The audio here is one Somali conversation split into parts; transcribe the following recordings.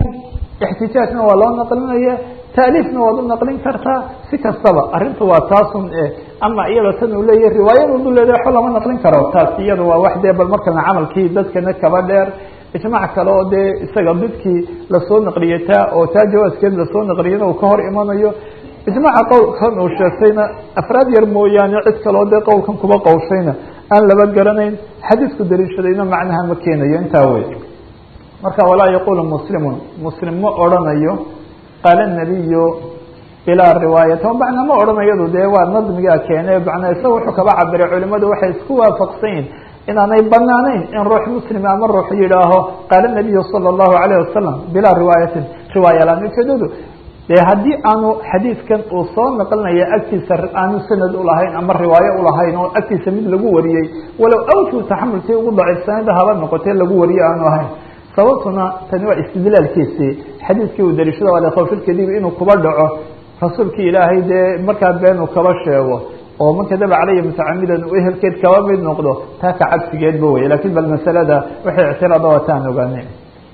ixtijaajna waa loo naqlinaya taaliifna waad u naqlin kartaa si kastaba arrinta waa taasun e ama iyada tan uu leeyahy riwaayadoodu leedahay waxba lama naqlin karo taas iyada waa wax dee bal markana camalkii dadkana kaba dheer ijmac kale oo dee isaga didkii lasoo naqliyay taa oo taa jawaaskeed lasoo naqliyana uu ka hor imanayo ijmaca qowlkan uu sheegtayna afraad yar mooyaane cid kaleo dee qowlkan kuba qowshayna aan laba garanayn xadiisku daliishadayna macnaha ma keenayo intaa wey marka walaa yaqulu muslimun muslim ma odrhanayo qaala nabiyu bilaa riwaayata macnaa ma odhanayadu dee waa nadmigaa keene macnaa isaga wuxuu kaba cabiray culimadu waxay isku waafaqsan yihin inaanay banaanayn in ruux muslima ama ruux yidhaaho qaala nabiyu sala allahu alayh wasalam bilaa riwaayatin riwaaya laan ujeedadu dee haddii aanu xadiidkan uu soo naqlinaya agtiisa aanu sanad ulahayn ama riwaayo ulahayn oo agtiisa mid lagu wariyey walow awju taxamulkii ugu daciifsanada haba noqotee lagu wariye aanu ahayn sababtuna tani waa istidlaalkiisii xadiidkii uu daliishado alkhawfilkadiib inuu kuba dhaco rasuulkii ilaahay dee markaa been uu kaba sheego oo man kadaba calaya mutacamidan uu ehelkeed kaba mid noqdo taa ka cabsigeedba wey lakin bal masalada waxay ictiraada wataan ogaanay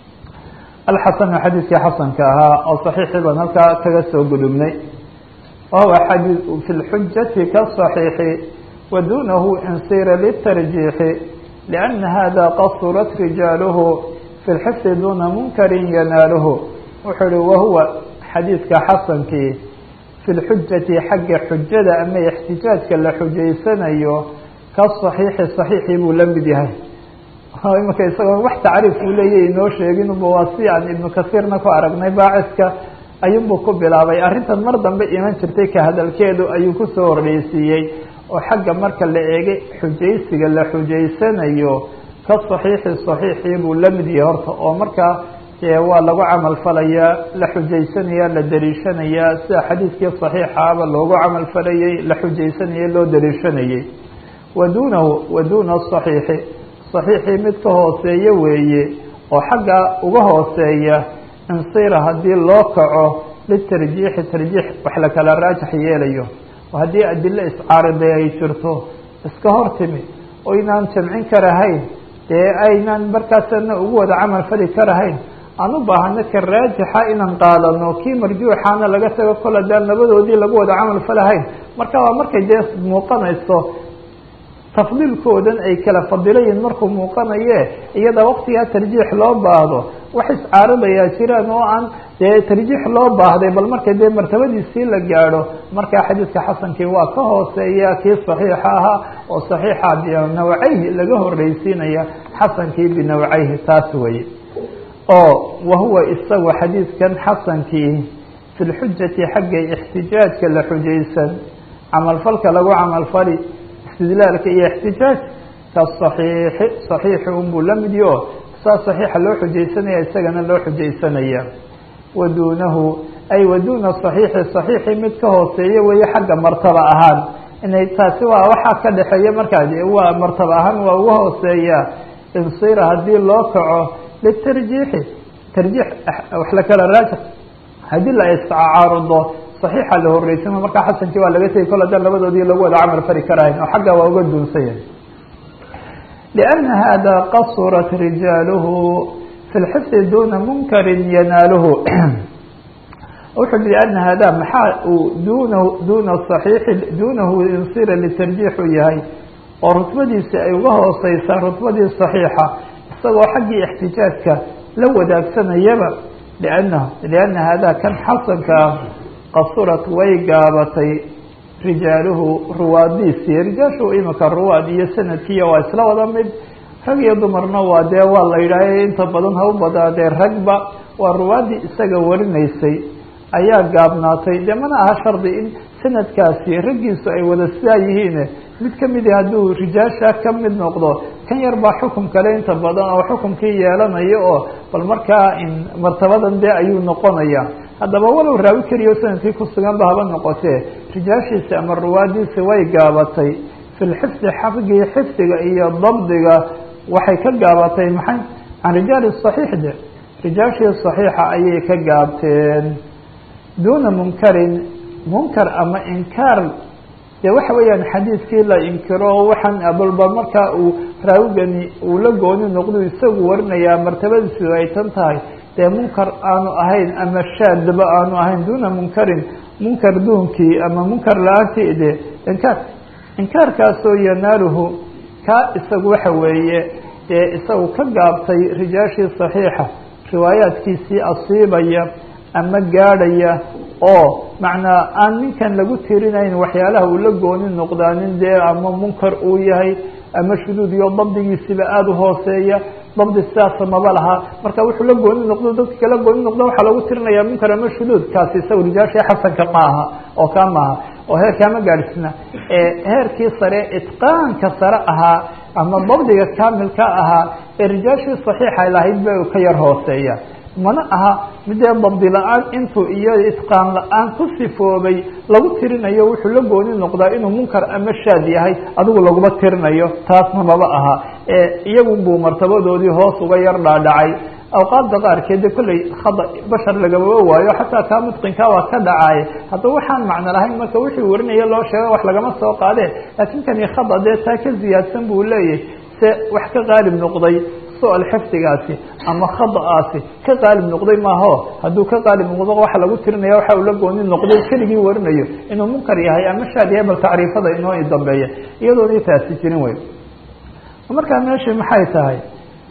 alxasanu xadiidkii xasanka ahaa oo saxiixii baan halkaa kaga soo gudubnay wahuwa xadii fi lxujati kaصaxiixi wa dunahu insira litarjiixi liana hada qasurat rijaaluhu fi lxifdi duna munkarin yanaaluhu wuxuu ihi wahuwa xadiidka xasankii fi lxujati xagga xujada ama ixtijaajka la xujaysanayo kaصaxiixi صaxiixii buu la mid yahay imika isagoo wax tacriif uu leeyahy inoo sheegin uba waa si aan ibnu kasiirna ku aragnay baaciska ayuunbuu ku bilaabay arrintan mar dambe iman jirtay ka hadalkeedu ayuu kusoo horreysiiyey oo xagga marka la eegay xujaysiga la xujaysanayo ka saxiixi saxiixii buu la mid yahay horta oo markaa waa lagu camal falayaa la xujaysanaya la daliishanayaa sida xadiidkii saxiixaaba loogu camal falayey la xujaysanayay loo daliishanayey wa duunahu wa duuna saxiixi saxiixii mid ka hooseeya weeye oo xagga uga hooseeya insira haddii loo kaco litarjiixi tarjiix wax la kala raajax yeelayo oo haddii adilo iscaariday ay jirto iska hor timi oo inaan jamcin karahayn dee aynaan markaasana ugu wada camal fali karahayn aan u baahano ka raajixa inaan qaadano kii marjuuxaana laga tago kol haddaan labadoodii lagu wada camal falahayn marka waa markay dee muuqanayso tafdiilkoodan ay kala fadilayiin markuu muuqanaye iyada waktigaa tarjiix loo baahdo wax iscaaridayaa jiraan oo aan dee tarjiix loo baahday bal marka dee martabadiisii la gaadho markaa xadiidka xasankii waa ka hooseeya kii saxiixa ahaa oo saxiixa binawcayhi laga horreysiinaya xasankii binawcayhi taas weye oo wahuwa isagu xadiidkan xasankii fi lxujati xagga ixtijaajka la xujaysan camalfalka lagu camalfali istidlaalka iyo ixtijaaj kaصaxiixi صaxiixi unbuu la mid yaho saa صaxiixa loo xujaysanaya isagana loo xujaysanaya wa duunahu ay wa duuna صaxiixi صaxiixi mid ka hooseeya weeye xagga martaba ahaan inay taasi waa waxaa ka dhexeeya markaa waa martaba ahaan waa uga hooseeya insira haddii loo kaco litarjiixi tarjiix wax la kala raaja haddii la iscaarudo صaxiixa la horeysano markaa xasankii waa laga tegi kol haddaan labadoodii lagu wada camal fali karahayn oo xagga waa uga duunsanya لأna hada qasurat rijaaluhu fi اlxifdi duna munkarin yanaaluhu wuxuu i لأna hada maxaa uu duna duna صaxiixi dunahu insira litarjiix u yahay oo rutbadiisi ay uga hooseysaa rutbadii صaxiixa isagoo xaggii اxtijaajka la wadaagsanayaba لأnah لأna hada kan xasanka ah qasurat way gaabatay rijaaluhu ruwaadiisii rijaashu imika ruwaad iyo sanadkiiya waa isla wada mid rag iyo dumarna waa dee waa la yidhaah inta badan ha u badaadee ragba waa ruwaaddii isaga warinaysay ayaa gaabnaatay dee mana aha shardi in sanadkaasi raggiisu ay wada sidaa yihiin mid kamidi hadduu rijaasha ka mid noqdo kan yar baa xukum kale inta badan oo xukumkii yeelanayo oo bal markaa martabadan dee ayuu noqonaya haddaba walow raawi keliya sanadkii kusugan ba haba noqotee rijaashiisi ama ruwaadiisi way gaabatay fi lxifdi xaqgii xifdiga iyo dabdiga waxay ka gaabatay maxay can rijaali صaxiix de rijaashii صaxiixa ayay ka gaabteen duuna munkarin munkar ama inkaar dee waxa weeyaan xadiidkii la inkiro waxaan abalba markaa uu raawigani uu la gooni noqdo isagu warinayaa martabadiisu ay tan tahay dee munkar aanu ahayn ama shaadba aanu ahayn duuna munkarin munkar duunkii ama munkar la-aantii de inkaar inkaarkaasoo yanaaluhu kaa isagu waxa weeye dee isagu ka gaabtay rijaashii saxiixa riwaayaadkiisii asiibaya ama gaadhaya oo macnaa aan ninkan lagu tirinayn waxyaalaha uu la gooni noqdaanin dee ama munkar uu yahay ama shuduud iyo dabdigiisiba aada u hooseeya dabdi sidaasa maba laha marka wuxuu la gooni noqdo dadka kala gooni noqdo waxaa lagu tirinaya munkar ama shuduud kaasi isaga rijaashii xasanka ma aha oo kaa maaha oo heerkaa ma gaadhisna heerkii sare itqaanka sare ahaa ama dabdiga kaamilka ahaa ee rijaashii saxiixa lahayd ba ka yar hooseeya mana aha midee dabdi la-aan intuu iyo itqaan la-aan ku sifoobay lagu tirinayo wuxuu la gooni noqdaa inuu munkar ama shaad yahay adigu laguma tirinayo taasna maba aha iyagun buu martabadoodii hoos uga yar dhaadhacay awqaadda qaarkeed de kolley khada bashar lagamaba waayo xataa kaa mutqinkaa waa ka dhacaye haddaba waxaan macno lahayn marka wixii warinaya loo sheega wax lagama soo qaade laakiin kani khada dee taa ka ziyaadsan buu leeyahay se wax ka qaalib noqday su-al xifdigaasi ama khada'aasi ka qaalib noqday maaho hadduu ka qaalib noqdo waxa lagu tirinaya waxa uu la gooni noqday keligii warinayo inuu munkar yahay ama shaad yahay bal tacriifada inoo dambeeya iyadoona taasi jirin wey markaa meeshii maxay tahay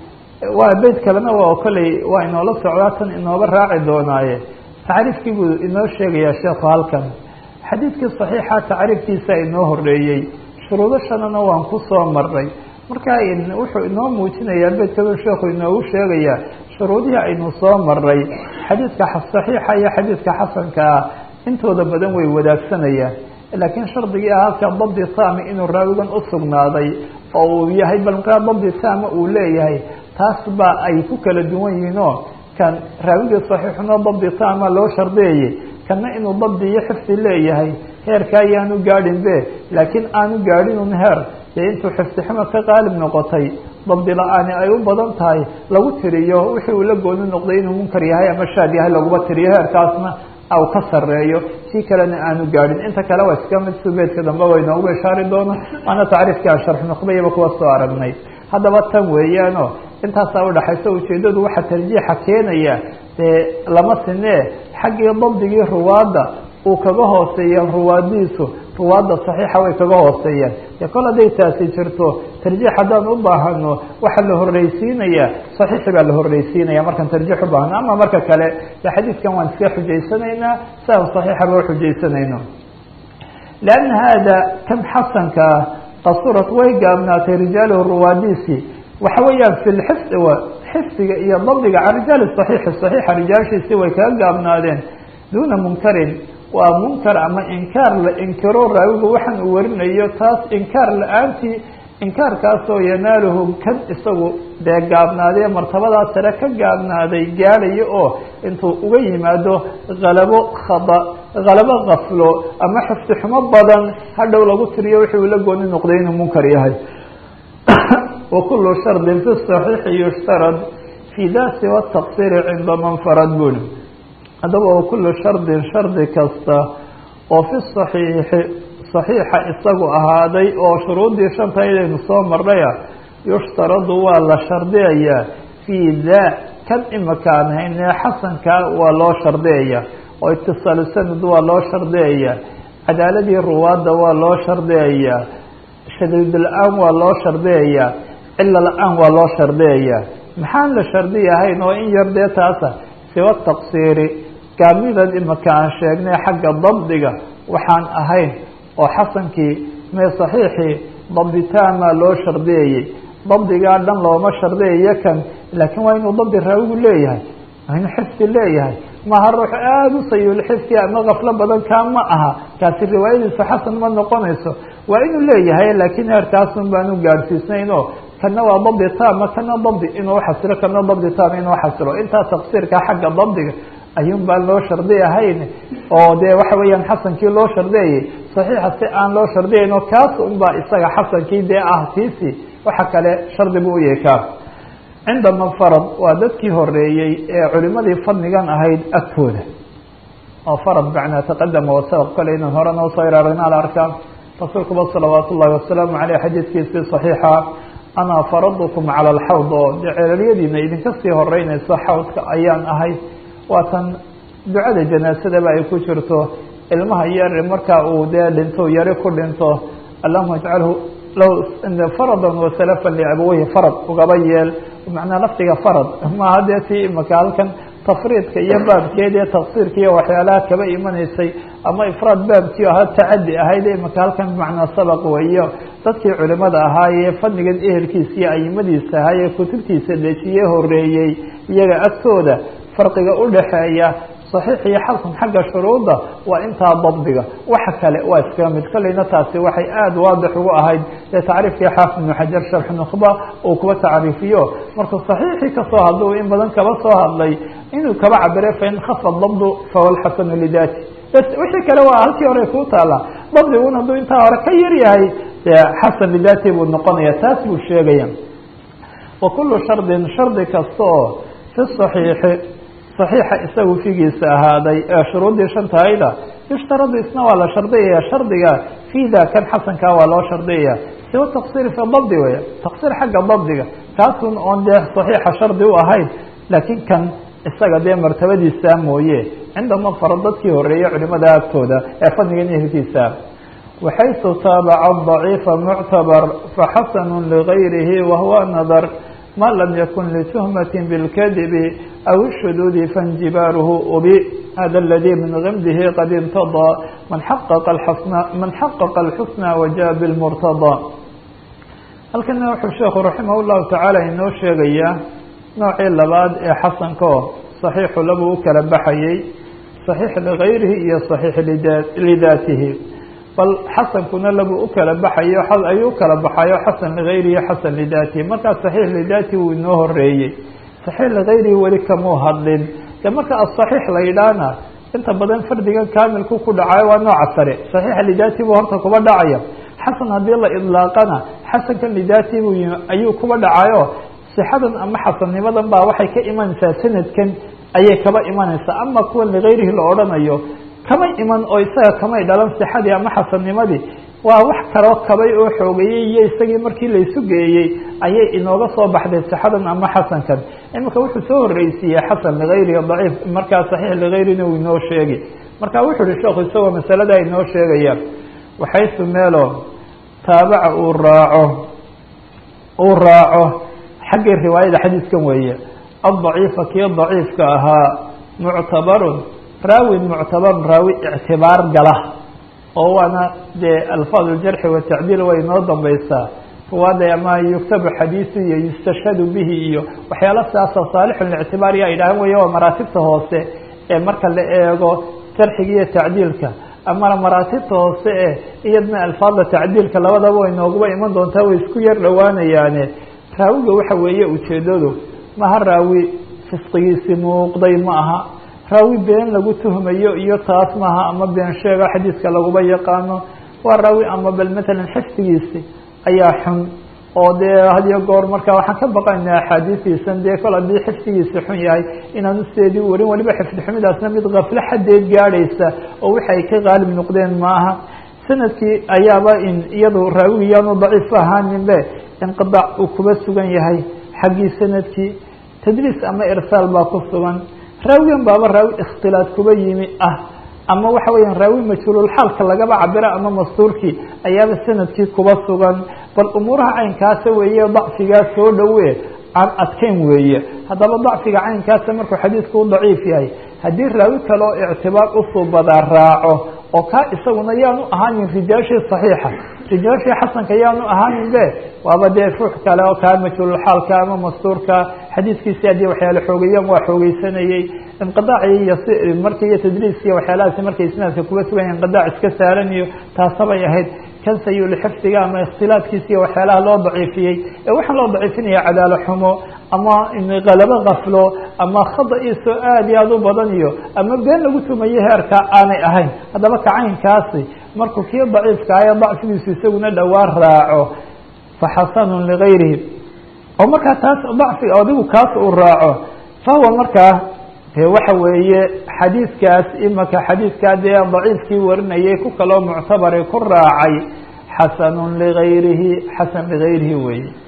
waa beyt kalena waa kolley waa inoola socdaa tan inooba raaci doonaaye tacriifkii buu inoo sheegayaa sheekhu halkan xadiidkii saxiixa tacriifkiisa inoo horeeyey shuruudo shanana waan ku soo maray marka wuxuu inoo muujinayaa beydkadu sheekhu inoogu sheegayaa shuruudihii aynu soo maray xadiidka saxiixa iyo xadiidka xasanka ah intooda badan way wadaagsanayaan laakiin shardigii ah halka dabdi taami inuu raawigan usugnaaday oo uu yahay bal markaa dabdi taama uu leeyahay taas baa ay ku kala duwan yihiin oo kan raawigii saxiixuna dabdi taama loo shardeeyey kana inuu dabdi iyo xifdi leeyahay heerka ayaanu gaadhin be laakiin aanu gaadhinun heer dee intuu xifdiximo ka qaalib noqotay dabdi la-aani ay u badan tahay lagu tiriyo wixii uu la gooni noqday inuu munkar yahay ama shaad yahay laguma tiriyo heerkaasna aw ka sareeyo kii kalena aanu gaadhin inta kale waa iska mid subeedka dambe way noogu ishaari doona waana tacriifkii aan sharx nuqbayaba kuwa soo aragnay haddaba tan weeyaano intaasaa udhaxaysa ujeedadu waxaa tarjiixa keenaya dee lama sinee xaggii dabdigii ruwaadda uu kaga hooseeya ruwaadiisu ruwaadda saxiixa way kaga hooseeyaan dee kol hadday taasi jirto tarjiix haddaan u baahano waxaa la horreysiinaya saxiixi baa la horreysiinaya markaan tarjiix u baahno ama marka kale de xadiidkan waan iska xujaysanaynaa si aan saxiixaba uxujaysanayno lianna haada kan xasanka ah qasurat way gaabnaatay rijaaluhu ruwaadiisi waxa weeyaan fi lxifdi xifdiga iyo dabdiga can rijaali saxiixi saxiixa rijaashiisi way kaga gaabnaadeen duuna munkarin waa munkar ama inkaar la inkiro raawigu waxaan uu warinayo taas inkaar la-aantii inkaarkaasoo yanaaluhu kan isagu dee gaabnaadee martabadaa sare ka gaabnaaday gaadhayo oo intuu uga yimaado halabo khada halabo kaflo ama xifdi xumo badan hadhow lagu tiriyo wixii uu la gooni noqday inuu munkar yahay wa kulu shardin fi saxiixi yushtarad fi dasi wataqsiri cinda manfarad buli haddaba wa kulu shardin shardi kasta oo fi saxiixi saxiixa isagu ahaaday oo shuruuddii shanta inaynu soo marnaya yushtaradu waa la shardiyayaa fii daa kan imakaan haynee xasanka waa loo shardiyaya oo itisaalu sanad waa loo shardiyaya cadaaladii ruwaadda waa loo shardiyayaa shadiid la-aan waa loo shardiyayaa cilo la-aan waa loo shardiyayaa maxaan la shardiyahayn oo in yar dee taasa siwa taqsiiri gaamidan imaka aan sheegnay xagga dabdiga waxaan ahayn oo xasankii mee saxiixii dabditaamaa loo shardiyayey dabdigaa dhan looma shardiyayo kan laakiin waa inuu dabdi raawigu leeyahay waa inuu xifdi leeyahay maha ruux aada u sayulxifdi ama kaflo badan kaa ma aha kaasi riwaayadiisu xasan ma noqonayso waa inuu leeyahay laakiin heerkaasun baan u gaadhsiisnayn oo kana waa dabdi taama kana dabdi inuu xasilo kana dabdi taama inuu xasilo intaa taqsiirka xagga dabdiga ayuun baan loo shardi ahayn oo dee waxa weeyaan xasankii loo shardiyayay saxiixa si aan loo shardiyayn oo kaas unbaa isaga xasankii dee ah tiisi waxa kale shardi buu u yahay kaas cinda manfarad waa dadkii horeeyey ee culimadii fadnigan ahayd agtooda oo farad macnaa taqadama wasabaq kole inaan hore noo soo iraragna ala arkaa rasuulkuba salawaat ullahi wasalaamu caleyh xadiidkiisii saxiixa anaa faradukum cala alxawd oo dee ceelalyadiina idinka sii horeynayso xawdka ayaan ahay waatan ducada janaasadaba ay ku jirto ilmaha yar markaa uu dee dhinto yari ku dhinto allahuma ajcalhu lahu faradan wasalafan liabaweyhi farad ugaba yeel macnaa lafdiga farad maaha dee tii imaka halkan tafriidka iyo baabkeed ee tafsiirka iyo waxyaalaha kaba imanaysay ama ifraad baabkii ahaa tacadi ahayd imaka halkan bimacnaa sabaq weeyo dadkii culimada ahaayee fadligan ehelkiisa iyo ayimadiisa ahaayee kutubtiisa dejiye horeeyey iyaga agtooda farqiga udhaxeeya صaxiix iyo xasan xagga shuruudda waa intaa dabdiga waxa kale waa iskaga mid kolleyna taasi waxay aada waadix ugu ahayd ee tacriifkii xaafid ibnu xajar sharx nukhba uu kuba tacriifiyo markuu صaxiixii kasoo hadluu in badan kaba soo hadlay inuu kaba cabire fain khafa dabdu fahuwa lxasanu lidati bs wixii kale waa halkii hore kuu taala dabdigun hadduu intaa hore ka yar yahay dee xasan lidati buu noqonaya taas buu sheegaya wa kulu shardin shardi kasta oo fi صaxiixi صaxiixa isagu figiisa ahaaday ee shuruuddii shantahayda yushtaradu isna waa la shardiyaya shardiga fida kan xasankaa waa loo shardiyaya siwa taqsir fi dabdi weya taqsir xagga dabdiga kaasun oon dee صaxiixa shardi u ahayn laakiin kan isaga dee martabadiisa mooye cindama fara dadkii horeeyey culimada agtooda ee fadligan ehelkiisa waxaysu taabaca ضaciifa muctabar faxasanu ligayrihi wahuwa nadar ma lam yakun lituhmati bاlkadibi aw الshuduudi faاnjibaaruhu ubi hada اladii min gamdihi qad intaضى man xaqaqa asna man xaqaqa اlxusna wajaء bاlmurtaضى halkana wuxuu sheekhu raximah اllahu tacaala inoo sheegayaa noocii labaad ee xasankao صaxiixu labuu u kala baxayey صaxiix ligayrihi iyo صaxiix lidaatihi bal xasankuna labuu u kala baxayo ayuu ukala baxayo xasan ligayrihi xasan lidaatihi markaa صaxiix lidaatihi wuu inoo horeeyey صaxiix ligayrihi weli kamuu hadlin de marka aصaxiix la yidhaahna inta badan fardigan kaamilku ku dhacayo waa nooca sare صaxiixa lidaatihi buu horta kuba dhacaya xasan haddii la idlaaqana xasankan lidaatihi bu ayuu kuba dhacayo sixadan ama xasannimadan baa waxay ka imanaysaa sanadkan ayay kaba imanaysaa ama kuwa ligayrihi la odhanayo kamay iman oo isaga kamay dhalan sixadii ama xasannimadii waa wax kaloo kabay oo xoogeeyey iyo isagii markii laysu geeyey ayay inooga soo baxday sixadan ama xasankan imika wuxuu soo horreysiiyey xasan ligayrihi daciif markaa saxiix ligayrina uu inoo sheegi marka wuxuu uhi sheekhu isagoo masaladaa inoo sheegaya waxaysu meelo taabaca uu raaco uu raaco xaggii riwaayada xadiiskan weeye addaciifa kii daciifka ahaa muctabarun raawin muctabarun raawi ictibaar gala oo waana dee alfaad ljarxi watacdiil way inoo dambaysaa ruwaada ama yuktabu xadiisu iyo yustashhadu bihi iyo waxyaala sidaasoo saalixulictibaar ya idhahan weya waa maraatibta hoose ee marka la eego jarxiga iyo tacdiilka ama maraatibta hoose e iyadna alfaadda tacdiilka labadaba way nooguba iman doontaa way isku yar dhowaanayaane raawiga waxa weeye ujeedadu maha raawi fisqigiisi muuqday ma aha raawi been lagu tuhmayo iyo taas maaha ama been sheega xadiiska laguba yaqaano waa raawi ama bal matalan xifdigiisi ayaa xun oo dee hadiyo goor marka waxaan ka baqaynaa axaadiistiisan dee kol haddii xifdigiisi xun yahay inaanu sideedii warin waliba xifdi xumidaasna mid kafle xadeed gaadhaysa oo wixi ay ka qaalib noqdeen maaha sanadkii ayaaba in iyadu raawigi yaanu daciif ahaaninbe inqidac uu kuba sugan yahay xaggii sanadkii tadliis ama irsaal baa ku sugan raawigan baaba raawi ikhtilaad kuba yimi ah ama waxa weya raawi majhuululxaalka lagaba cabiro ama mastuurkii ayaaba sanadkii kuba sugan bal umuuraha caynkaasa weeye dacfigaa soo dhowe aan adkeyn weeye haddaba dacfiga caynkaasa markuu xadiidku u daciif yahay haddii raawi kale oo ictibaar usuubadaa raaco oo kaa isaguna yaanu ahaanin rijaashii صaxiixa rijaashii xasanka yaanu ahaanin be waaba dee ruux kale oo kaa majhuululxaalka ama mastuurka xadiiskiisi haddii waxyaala xoogeeyaan waa xoogeysanayey inqidaacii iyo marka iyo tadliiskiiyo waxyaalahaasi markay isnaadka kuba suganya inqidac iska saaran iyo taasabay ahayd kan sayulxifdiga ama ikhtilaadkiisa iyo waxyaalaha loo daciifiyey ee waxaan loo daciifinaya cadaalo xumo ama kalabo kaflo ama khada-iisoo aada iyo aada u badan iyo ama been lagu tumayo heerka aanay ahayn haddaba kacaynkaasi markuu kii daciifka ayo dacfigiisu isaguna dhowaan raaco fa xasanun ligayrihi oo markaa taas dacfiga adigu kaas uu raaco fahuwa markaa de waxa weeye xadiidkaas imaka xadiidkaa dee daciifkii warinayay ku kaloo muctabari ku raacay xasanun ligayrihi xasan ligayrihi weeye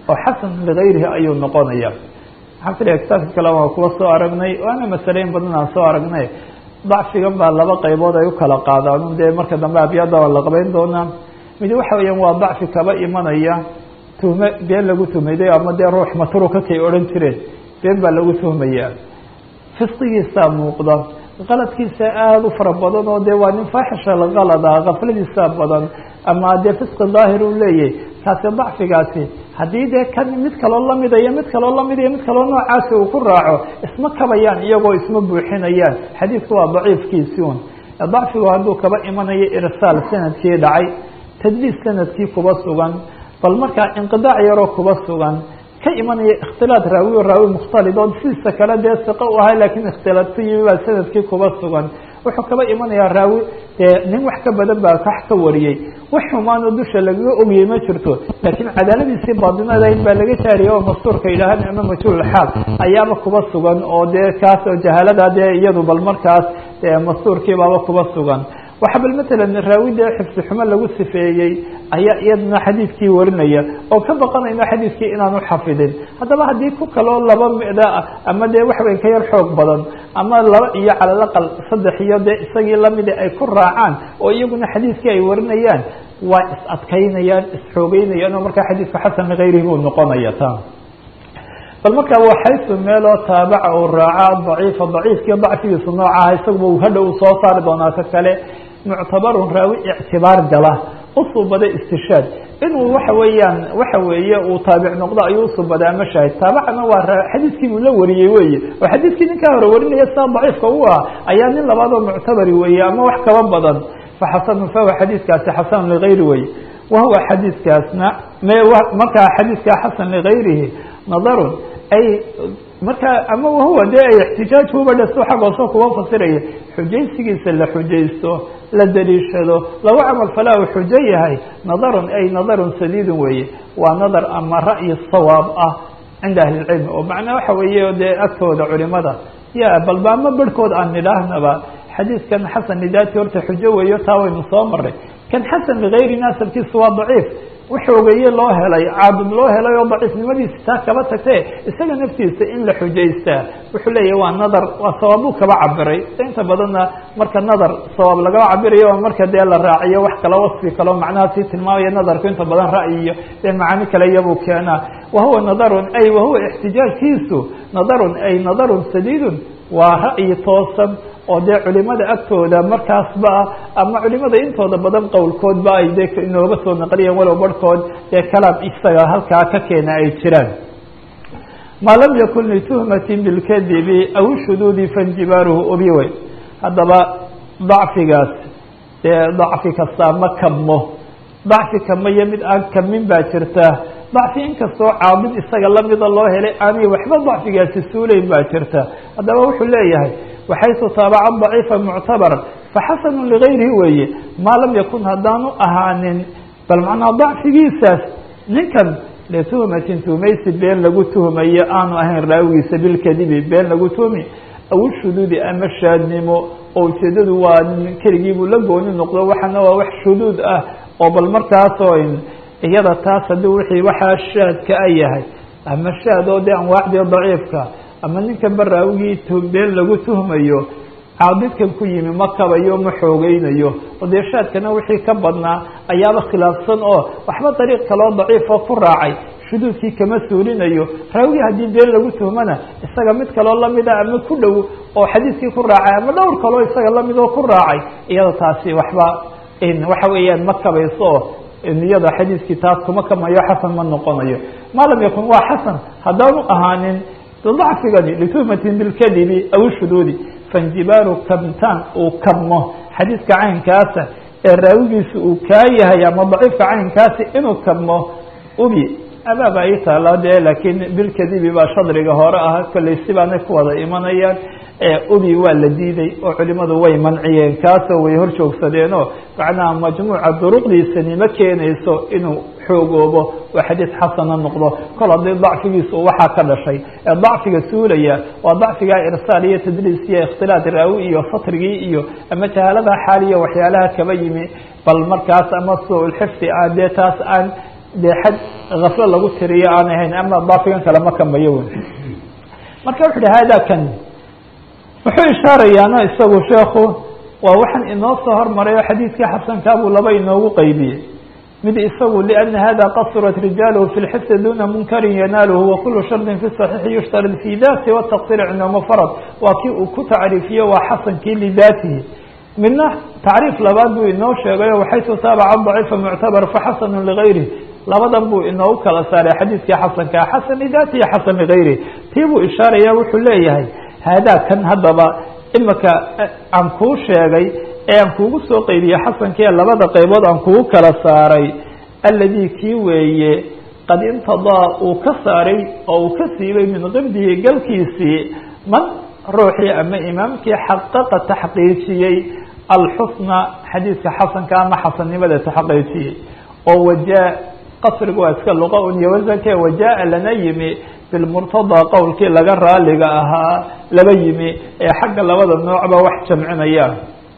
oo xasan ligayrihi ayuu noqonaya waxaan filaya kitaabka kale waan kuwa soo aragnay waana masaleyn badan aan soo aragnay dacfigan baa laba qaybood ay u kala qaadaan dee marka dambe abyaada waa la qabeyn doonaa mid waxa weeyaan waa dacfi kaba imanaya tuhme been lagu tuhmayday ama dee ruux matruuka kay odhan jireen been baa lagu tuhmayaa fisqigiisaa muuqda qaladkiisa aada u fara badan oo dee waa nin faaxisha laqalada kafladiisa badan ama dee fisqi daahir uu leeyahay kaasi dacfigaasi haddii dee kan mid kaloo lamida iyo mid kaloo lamid iyo mid kaloo noocaasi uu ku raaco isma kabayaan iyagoo isma buuxinayaan xadiidku waa daciifkiisi un dacfigu hadduu kaba imanayo irsaal sanadkii dhacay tadliis sanadkii kuba sugan bal markaa inqidaac yaroo kuba sugan ka imanaya ikhtilaad raawi o raawi mukhtalid oo sidiisa kale dee siqo u ahay lakiin ikhtilaad ku yimi baa sanadkii kuba sugan wuxuu kaba imanayaa raawi dee nin wax ka badan baa wax ka wariyey wax xumaanoo dusha lagaga ogiyey ma jirto laakiin cadaaladiisii baadinadayn baa laga jaariyay oo mastuurka yidhaahaan ama majhuulxaal ayaaba kuba sugan oo dee kaas oo jahaalada dee iyadu bal markaas mastuurkiibaaba kuba sugan waxa bal matalan raawi dee xifsi xumo lagu sifeeyey ayaa iyadana xadiidkii warinaya oo ka baqanayno xadiidkii inaanu xafidin haddaba haddii ku kaloo laba mida ah ama dee waxweyn ka yar xoog badan ama laba iyo calalaqal saddex iyo dee isagii lamida ay ku raacaan oo iyaguna xadiidkii ay warinayaan waa is adkaynayaan isxoogeynayaan oo markaa xadiidka xasan ligayrihi buu noqonaya ta bal markaa waa xaysu meeloo taabaca uu raaca daciifa daciifkiiyo dacfigiisu noocaha isaguba hadhow uu soo saari doonaa ka kale muctabarun raawi ictibaar gala usuubaday istishaad inuu waxa weeyaan waxa weeye uu taabic noqdo ayuu usuubaday ama shaahid taabacana waa xadiidkii buu la wariyey weye oo xadiidkii ninkaa hore warinaya sidaa daciifka u ah ayaa nin labaadoo muctabari weeye ama wax kaba badan faxasanu fahuwa xadiidkaasi xasan ligayri weye wahuwa xadiidkaasna markaa xadiidkaa xasan ligayrihi nadarun ay markaa ama wahuwa dee ay ixtijaajhuba dhaso xag hoose kuwa fasiraya xujaysigiisa la xujaysto la daliishado lagu camal falaa uu xujo yahay nadarun ay nadarun sadiidun weeye waa nadar ama ra'yi sawaab ah cinda ahli lcilmi oo macnaa waxa weeye dee agtooda culimada ya balba ama barhkood aan nidhaahnaba xadiidkan xasan lidaati horta xujo weeyo taa waynu soo maray kan xasan ligayri naasabkiisu waa daciif waxoogeeye loo helay caadud loo helay oo daciifnimadiisi taa kaba tagtee isaga naftiisa in la xujaystaa wuxuu leeyahy waa nadar waa sawaabuu kaba cabiray inta badanna marka nadar sawaab lagaba cabirayo oo marka dee la raaciyo wax kala wasfi kaleo macnaha sii tilmaamaya nadarku inta badan ra'yi iyo dee macaani kale iyabuu keenaa wahuwa nadarun ay wahuwa ixtijaajkiisu nadarun ay nadarun sadiidun waa ra'yi toosan oo dee culimada agtooda markaasba ama culimada intooda badan qowlkoodba ay de inooga soo naqliyeen walow barhkood dee kalaam isaga halkaa ka keena ay jiraan maa lam yakun lituhmatin bilkadibi aw shuduudi fainjibaaruhu ubiwey haddaba dacfigaas dee dacfi kastaa ma kabmo dacfi kamayo mid aan kabmin baa jirta dacfi inkastoo caabid isaga lamida loo helay aanay waxba dacfigaasi suulayn baa jirta haddaba wuxuu leeyahay waxaysu taabaca daciifa muctabaran faxasanu ligayrihi weeye maa lam yakun haddaanu ahaanin bal macnaa dacfigiisaas ninkan lituhmatin tuhmaysi been lagu tuhmayo aanu ahayn raawigiisa bilkadibi been lagu tuhmi aw shuduudi ama shaadnimo oo ujeedadu waa keligiibuu la gooni noqdo waxaana waa wax shuduud ah oo bal markaasoo iyada taas haddii wixii waxaa shaadka a yahay ama shaad oo dee anwaacdii daciifka ama ninkan ba raawigii been lagu tuhmayo caabidkan ku yimi ma kabayo ma xoogeynayo oo dee shaadkana wixii ka badnaa ayaaba khilaafsan oo waxba dariiq kaloo daciifoo ku raacay shuduudkii kama suulinayo raawigii haddii been lagu tuhmana isaga mid kaloo lamida ama ku dhow oo xadiiskii ku raacay ama dhowr kaloo isaga lamid oo ku raacay iyada taasi waxba waxa weeyaan ma kabayso oo iyada xadiiskii taas kuma kamayo xasan ma noqonayo maa lam yakun waa xasan haddaanu ahaanin dacfigani lituhmatin bilkadibi aw shuduudi fainjibaaru kabtaan uu kabmo xadiiska caynkaasa ee raawigiisa uu kaa yahay ama daciifka caynkaasi inuu kabmo ubi abaaba ay taala dee laakiin bilkadibi baa shadriga hore ah kollay sibaanay ku wada imanayaan ubi waa la diiday oo culimadu way manciyeen kaasoo way hor joogsadeenoo macnaha majmuuca duruqdiisani ma keenayso inuu xoogoobo oo xadiis xasana noqdo kol haddii dacfigiisa uu waxaa ka dhashay ee dacfiga suulaya waa dacfigaa irsaal iyo tadliis iyo ikhtilaat raawi iyo satrigii iyo ama jahaalada xaaliya waxyaalaha kaba yimi bal markaas ama su-ulxifdi aan dee taas aan dee xad kaflo lagu tiriyo aan ahayn ama daafigan kale ma kamayo wen marka wuxu uhi hada kan wuxuu ishaarayaana isagu sheekhu waa waxaan inoo soo hormarayo xadiidkii xasankaabuu laba inoogu qeybiyey mid isagu لأna hada qasurat rijaalhu fi اlxifdi duna munkari yanaalhu wakulu shardi fi صaxiixi yushtarad fi dati wالtaqsir cinda mfrad waa kii uu ku tacriifiye waa xasankii lidatihi midna tacriif labaad buu inoo sheegayo waxaytu taabaca ضaciifa muctabar faxasanu ligayri labadan buu inoogu kala saaray xadiidkii xasankaa xasan lidatihi xasan ligayri tii buu ishaaraya wuxuu leeyahay haadaa kan haddaba imika aan kuu sheegay ee aan kuugu soo qeybiye xasankii labada qaybood aan kugu kala saaray alladii kii weeye qad intadaa uu ka saaray oo uu ka siibay min qibdihi galkiisii man ruuxii ama imaamkii xaqaqa taxqiijiyey alxusna xadiidka xasanka ama xasannimada taxqiijiyey oo wajaa qasriga waa iska luqa un iyo wasanke wajaa lana yimi bilmurtadaa qowlkii laga raaliga ahaa laba yimi ee xagga labada noocba wax jamcinayaan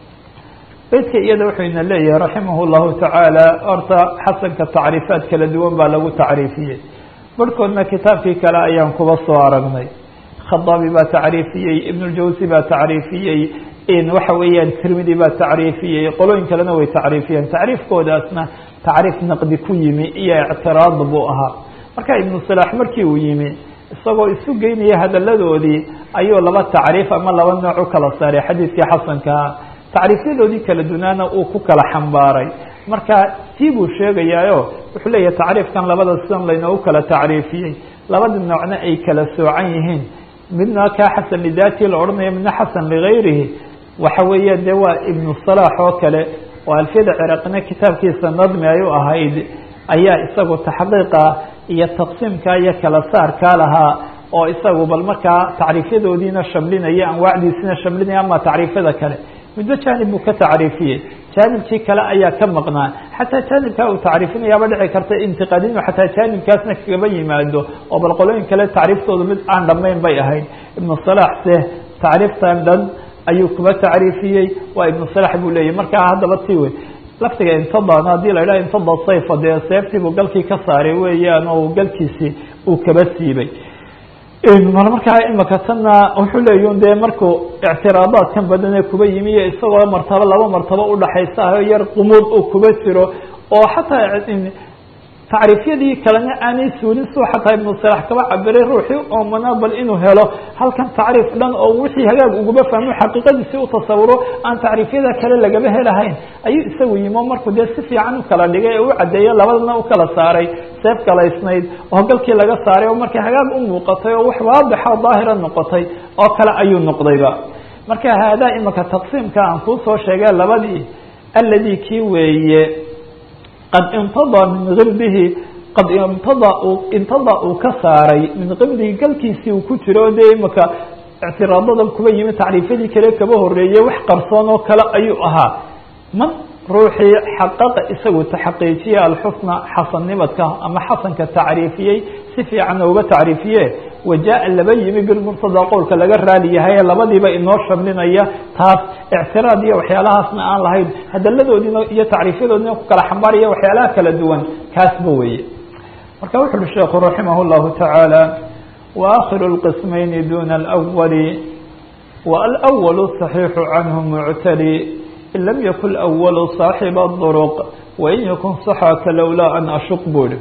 beydka iyada wuxuu ina leeyahay raximah llahu tacaala horta xasanka tacriifaad kala duwan baa lagu tacriifiyey barhkoodna kitaabkii kale ayaan kuba soo aragnay khadaabi baa tacriifiyey ibnuljawsi baa tacriifiyey waxa weeyaan tirmidi baa tacriifiyey qolooyin kalena way tacriifiyeen tacriifkoodaasna tacriif naqdi ku yimi iyo ictiraad buu ahaa marka ibnu salaax markii uu yimi isagoo isu geynaya hadaladoodii ayuu laba tacriif ama laba nooc u kala saaray xadiidkii xasankaa tacriifyadoodii kala dunaana uu ku kala xambaaray marka tii buu sheegayaayo wuxuu leeyahay tacriifkan labada sidan laynoogu kala tacriifiyey labada noocna ay kala soocan yihiin midna kaa xasan lidatii la odhanayo midna xasan ligayrihi waxa weeya de waa ibnu salaax oo kale oo alfiyada ciraaqina kitaabkiisa nadmi ay u ahayd ayaa isagu taxqiiqa iyo taqsiimka iyo kala saarkaa lahaa oo isagu bal markaa tacriifyadoodiina shamlinaya anwaacdiisina shamlinaya ama tacriifyada kale midba jaanib buu ka tacriifiyey jaanibkii kale ayaa ka maqnaa xataa jaanibkaa uu tacriifinayaaba dhici karta intiqaadinu xataa jaanibkaasna kagaba yimaado oo bal qolooyin kale tacriiftoodu mid aan dhamayn bay ahayd ibnu salaax se tacriiftan dhan ayuu kuba tacriifiyey waa ibnu salax buu leeyahy markaa haddaba ti wey laftiga intadan haddii la idhaha intada sayfa dee seeftiibuu galkii ka saaray weeyaan oo galkiisii uu kaba siibay markaa imika tanna wuxuu leeyi dee markuu ictiraadaadkan badan ee kuba yimi iyo isagoo martabo laba martabo udhaxaysa ah yar qumuud uu kuba jiro oo xataa tacriifyadii kalena aanay suulin suu xataa ibnu salax kaba cabiray ruuxii oomana bal inuu helo halkan tacriif dhan oo wixii hagaag uguba fahmo xaqiiqadiisi u tasawuro aan tacriifyada kale lagaba helahayn ayuu isagu yimo markuu dee si fiican u kala dhigay ee u caddeeyo labadana u kala saaray seef kalaysnayd oo galkii laga saaray oo markay hagaag u muuqatay oo wax waadixa daahira noqotay oo kale ayuu noqdayba marka haadaa imika taqsiimka aan kuu soo sheegay labadii alladii kii weeye qad intadaa min qibdihi qad intada intada uu ka saaray min qibdihi galkiisii uu ku jiro o dee imika ictiraadadan kuba yimi tacriifyadii kale kaba horeeyey wax qarsoon oo kale ayuu ahaa man ruuxii xaqaqa isagu taxaqiijiye alxusna xasannimadka ama xasanka tacriifiyey si fiican uga tacriifiye wajaa laba yimi bilmurtada qowlka laga raali yahay ee labadiiba inoo shamlinaya taas ictiraad iyo waxyaalahaasna aan lahayn hadaladoodiina iyo tacriifyadoodina ku kala xambaaraya waxyaalaha kala duwan kaasba weeye marka wuxu uhi sheekhu raximah llahu tacaala wa akhiru lqismayni duna alwali wa alwalu صaxiixu canhu muctali in lam yakun awalu saaxiba duruq wain yakun saxaka lowlaa an ashuq buri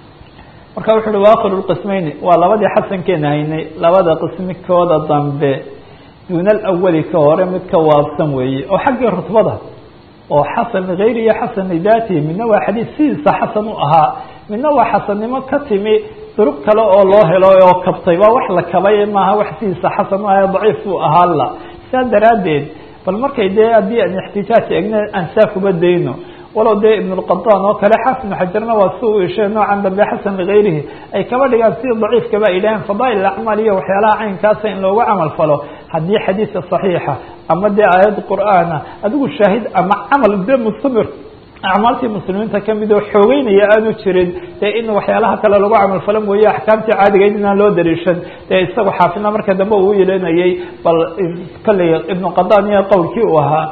marka wuxu uhi waakhiru lqismayni waa labadii xasankeena haynay labada qismikooda dambe duuna alawali ka hore mid ka waabsan weeye oo xaggii rutbada oo xasan ligayri iyo xasan lidaatihi midna waa xadiis sidiisa xasan u ahaa midna waa xasannimo ka timi duruq kale oo loo helo oo kabtay waa wax la kabay maaha wax sidiisa xasan u aha daciif buu ahaa la saa daraaddeed bal markay dee haddii aan ixtijaaj egna aan saa kuba dayno walow dee ibn اlqaطan oo kale xaafid ibn xajarna waa si uu ishay noocan dambe xasan ligayrihi ay kaba dhigaan sida daciifkaba ay dhaheen fadaa'il acmaal iyo waxyaalaha caynkaasa in loogu camal falo haddii xadiisa صaxiixa ama dee aayad qur'aana adigu shaahid ama camal de mustamir acmaaltii muslimiinta kamid oo xoogeynaya aanu jirin dee in waxyaalaha kale lagu camal falo mooye axkaamtii caadigayd inaan loo dariishan dee isagu xaafidna marka dambe uu yeelanayay bal kolley ibnu qadan iyo qowlkii uu ahaa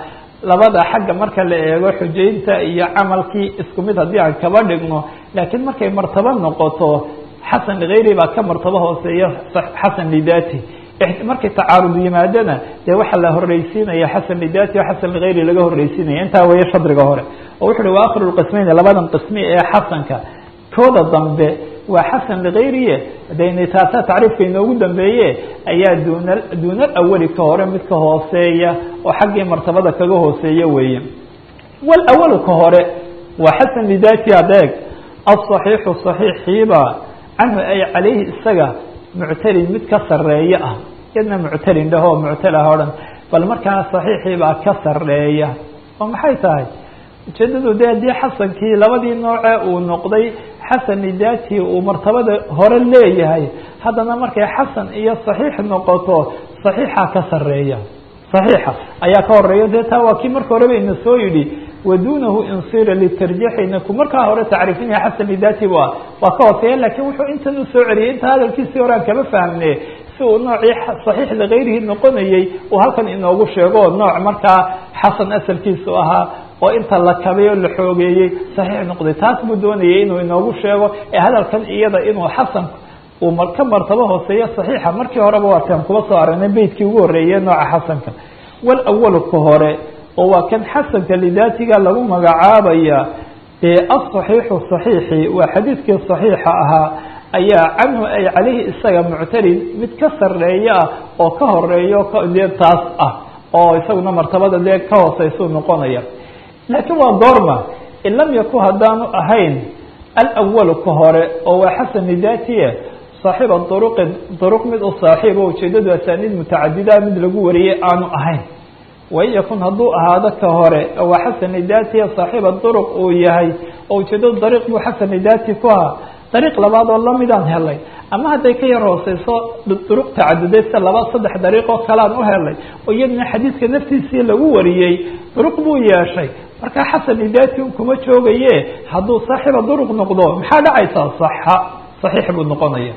labada xagga marka la eego xujaynta iyo camalkii isku mid haddii aan kaba dhigno laakiin markay martabo noqoto xasan ligayri baa ka martabo hooseeya xasan lidati markay tacaarud yimaadona dee waxaa la horreysiinaya xasan lidati o xasan ligayri laga horreysiinaya intaa weeye shadriga hore oo wuxu uhi wa akhiru lqismeyn labadan qismi ee xasanka kooda dambe waa xasan ligayriye deni taasa tacriifka inoogu dambeeye ayaa duuna duuna awali ka hore mid ka hooseeya oo xaggii martabada kaga hooseeya weeye wal awalu ka hore waa xasan lidati adeeg aلصaxiixu صaxiixiiba canhu ay calayhi isaga muctalin mid ka sareeya ah yadna muctalin dhaho muctal ah o dhan bal markaa صaxiixii baa ka sareeya oo maxay tahay ujeedadu de haddii xasankii labadii nooce uu noqday xasan lidati uu martabada hore leeyahay haddana markay xasan iyo صaxiix noqoto صaxiixa ka sareeya صaxiixa ayaa ka horeeya dee taa waa kii marka horeba ina soo yidhi wadunahu insira litarjiixina ku markaa hore tacriifinaya xasan lidati waa waa ka hooseeya lakin wuxuu intan usoo celiyay inta hadalkiisii hore aan kama fahmne si uu noocii صaxiix ligayrihi noqonayey uu halkan inoogu sheego nooc markaa xasan asalkiisu ahaa oo inta la kabay oo la xoogeeyey saxiix noqday taas buu doonayay inuu inoogu sheego ee hadalkan iyada inuu xasan uu ka martabo hooseeyo صaxiixa markii horeba waataan kuba soo aragnay beytkii ugu horeeye nooca xasanka wal awalu ka hore oo waa kan xasanka lidatiga lagu magacaabaya dee aلصaxiixu صaxiixi waa xadiidkii صaxiixa ahaa ayaa canhu ay calayhi isaga muctalin mid ka sareeya ah oo ka horeeyo dee taas ah oo isaguna martabada dee ka hooseysuu noqonaya laakiin waa goorma in lam yakun haddaanu ahayn alawalu ka hore oo waa xasan lidatiye saaxiiba duruqin duruq mid u saaxiibo ujeedadu asaaniid mutacadida mid lagu wariyey aanu ahayn wain yakun hadduu ahaado ka hore waa xasan lidatiye saaxiiba duruq uu yahay oo ujeedadu dariiq buu xasan lidati ku ahaa dariiq labaad oo lamidaan helay ama hadday ka yar hooseyso duruq tacaduday sida laba saddex dariiq oo kalean u helay oo iyadna xadiidka naftiisii lagu wariyey duruq buu yeeshay markaa xasan lidati un kuma joogaye hadduu saaxiiba duruq noqdo maxaa dhacaysaa saxa saxiix buu noqonaya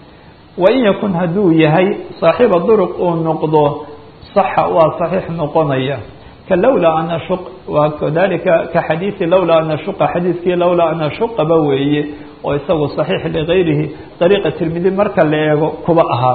wain yakun hadduu yahay saaxiiba duruq uu noqdo saxa waa saxiix noqonaya ka lawlaa an ashuq waa kadalika ka xadiisi lawlaa an ashuqa xadiiskii lawlaa an ashuqaba weeye oo isagu صaxiix ligayrihi dariiqa tirmidi marka la eego kuba ahaa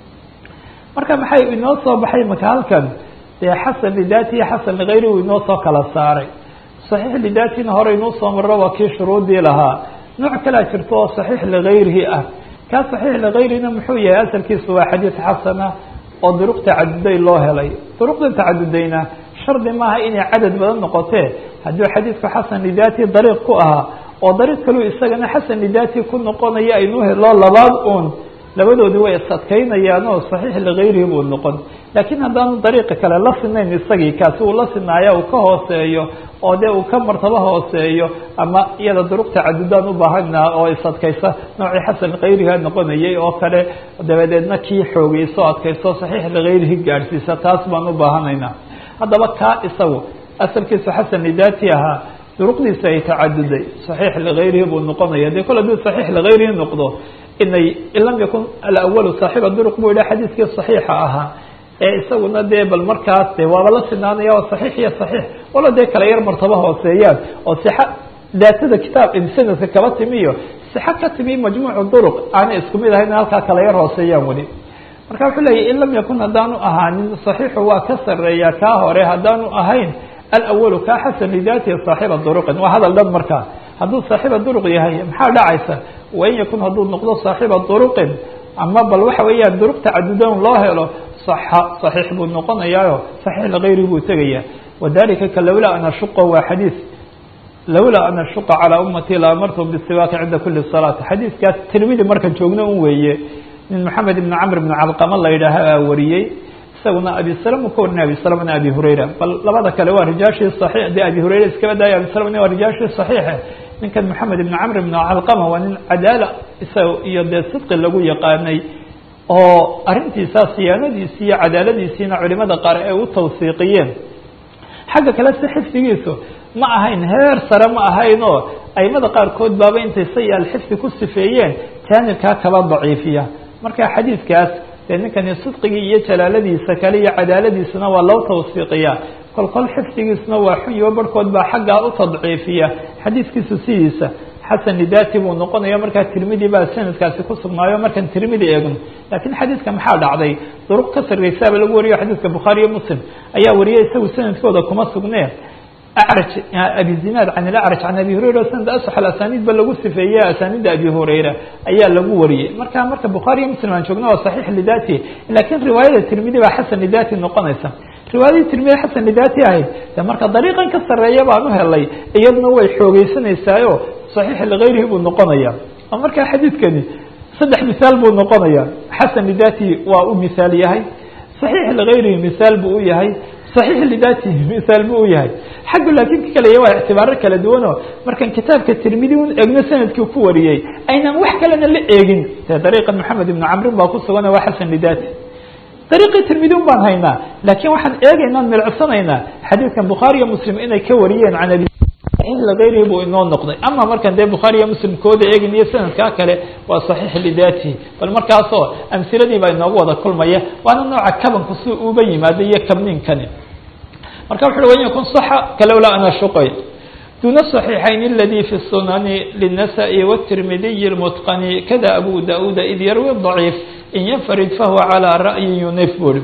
marka maxay inoo soo baxay maka halkan dee xasan lidati iyo xasan ligayri uu inoo soo kala saaray صaxiix lidatina hore inuu soo maro waa kii shuruudii lahaa nooc kalea jirto oo صaxiix ligayrihi ah kaa صaxiix ligayrina muxuu yahay asalkiisu waa xadiid xasana oo duruq tacaduday loo helay duruqda tacadudayna shardi maaha inay cadad badan noqotee hadduu xadiidku xasan lidati dariiq ku ahaa oo dariiq kaluu isagana xasan lidati ku noqonaya aynu helo labaad uun labadoodi way isadkaynayaan oo صaxiix ligayrihi buu noqon laakiin haddaanu dariiqa kale la sinayn isagii kaasi uu la sinaaya uu ka hooseeyo oo dee uu ka martabo hooseeyo ama iyada duruq tacadudaan u baahana oo isadkaysa noocii xasan ligayriha noqonayay oo kale dabadeedna kii xoogeyso adkayso صaxiix ligayrihi gaadhsiisa taas baan u baahanaynaa haddaba kaa isagu asalkiisu xasan lidati ahaa duruqdiisa ay tacaduday صaxiix ligayrihi buu noqonaya de kol haduu صaxiix ligayrihi noqdo inay in lam yakun alawalu saaxiiba duruq buu yidhaha xadiiskii صaxiixa ahaa ee isaguna dee bal markaas de waaba la sinaanaya oo صaxiix iyo صaxiix walo dee kala yar martabo hooseeyaan oo sixa daatada kitaab sanadka kaba timi iyo sixa ka timi majmuucu duruq aanay isku mid ahayn halkaa kala yar hooseeyaan weli marka wuxuu leeyahy in lam yakun haddaanu ahaanin صaxiixu waa ka sareeya kaa hore haddaanu ahayn alawalu kaa xasan lidatihi saaxiba duruqin waa hadal dhan markaa hadduu saaxiiba duruq yahay maxaa dhacaysa wain yakun hadduu noqdo saaxiiba duruqin ama bal waxa weeyaan duruq tacadudan loo helo saxa صaxiix buu noqonayaayo صaxiix ligayri buu tegaya wadalika ka lawlaa an ashuqa waa xadiis lawlaa an ashuqa calىa ummati la amartum bisiwaaki cinda kuli salaat xadiiskaas tirmidi markan joogno un weeye nin maxamed ibn camr ibn calqama la yidhaaha aa wariyey isaguna abi salm ka warinay abi salmna abi hurayra bal labada kale waa rijaashii صaxiix dee abi hurayra iskaba daaya abi salmna waa rijaashii صaxiixe ninkan maxamed ibn camr ibn calqama waa nin cadaala isaga iyo dee sidqi lagu yaqaanay oo arrintiisa siyaanadiisi iyo cadaaladiisiina culimada qaar ay u tawsiiqiyeen xagga kale si xifdigiisu ma ahayn heer sare ma ahayn oo aimada qaarkood baaba intay sayi alxifdi ku sifeeyeen jaanibkaa kaba daciifiya marka xadiidkaas dee ninkani sidqigii iyo jalaaladiisa kale iyo cadaaladiisuna waa loo tawsiiqiyaa kolkol xifdigiisna waa xunyo barhkood baa xaggaa u tadciifiya xadiidkiisu sidiisa xasan lidati buu noqonaya markaa tirmidi baa sanadkaasi ku sugnaayo markaan tirmidi eegno laakiin xadiidka maxaa dhacday duruq ka sarreysaaba lagu wariyo xadiidka bukhaari iyo muslim ayaa wariyay isagu sanadkooda kuma sugnee acraj abi zinaad can ilacraj can abi hurayra sanad asax alasaniid ba lagu sifeeye asaaniidda abi hurayra ayaa lagu wariyey marka marka bukhaari iyo muslim aan joogno waa saxiix lidati lakiin riwaayada tirmidi baa xasan lidati noqonaysa riwaayadii tirmidi xasan lidati ahayd de marka dariiqan ka sarreeya baan u helay iyaduna way xoogeysanaysaao صaxiix ligayrihi buu noqonaya oo markaa xadiidkani saddex misaal buu noqonaya xasan lidati waa u misaal yahay صaxiix ligayrihi misaal buu u yahay صaxiix lidatihi misaal buu u yahay xaggu laakiin ka kaleya waa ictibaaro kala duwano markaan kitaabka tirmidi un eegno sanadkii ku wariyey aynaan wax kalena la eegin de dariiqa maxamed ibnu camrin baa ku sugan waa xasan lidati dariiqii tirmidi un baan haynaa laakiin waxaan eegaynaan milicsanaynaa xadiidkan bukhaari iyo muslim inay ka wariyeen can abi ligayrihi buu inoo noqday ama markaan dee bukhaari iyo muslim kooda eegin iyo sanadkaa kale waa saxiix lidatihi bal markaasoo amhiladii baa inoogu wada kulmaya waana nooca kabanku si uba yimaado iyo kabniinkani marka wuxu ui wan yakun صaxa kalowlaa ana shuqay duna صaxiixayn اladي fi الsunani lلnasaءi wالtirmidiyi اlmutqani kada abu dauda id yarwi ضaciif in yanfarid fahuwa calى ra'yi yunif buri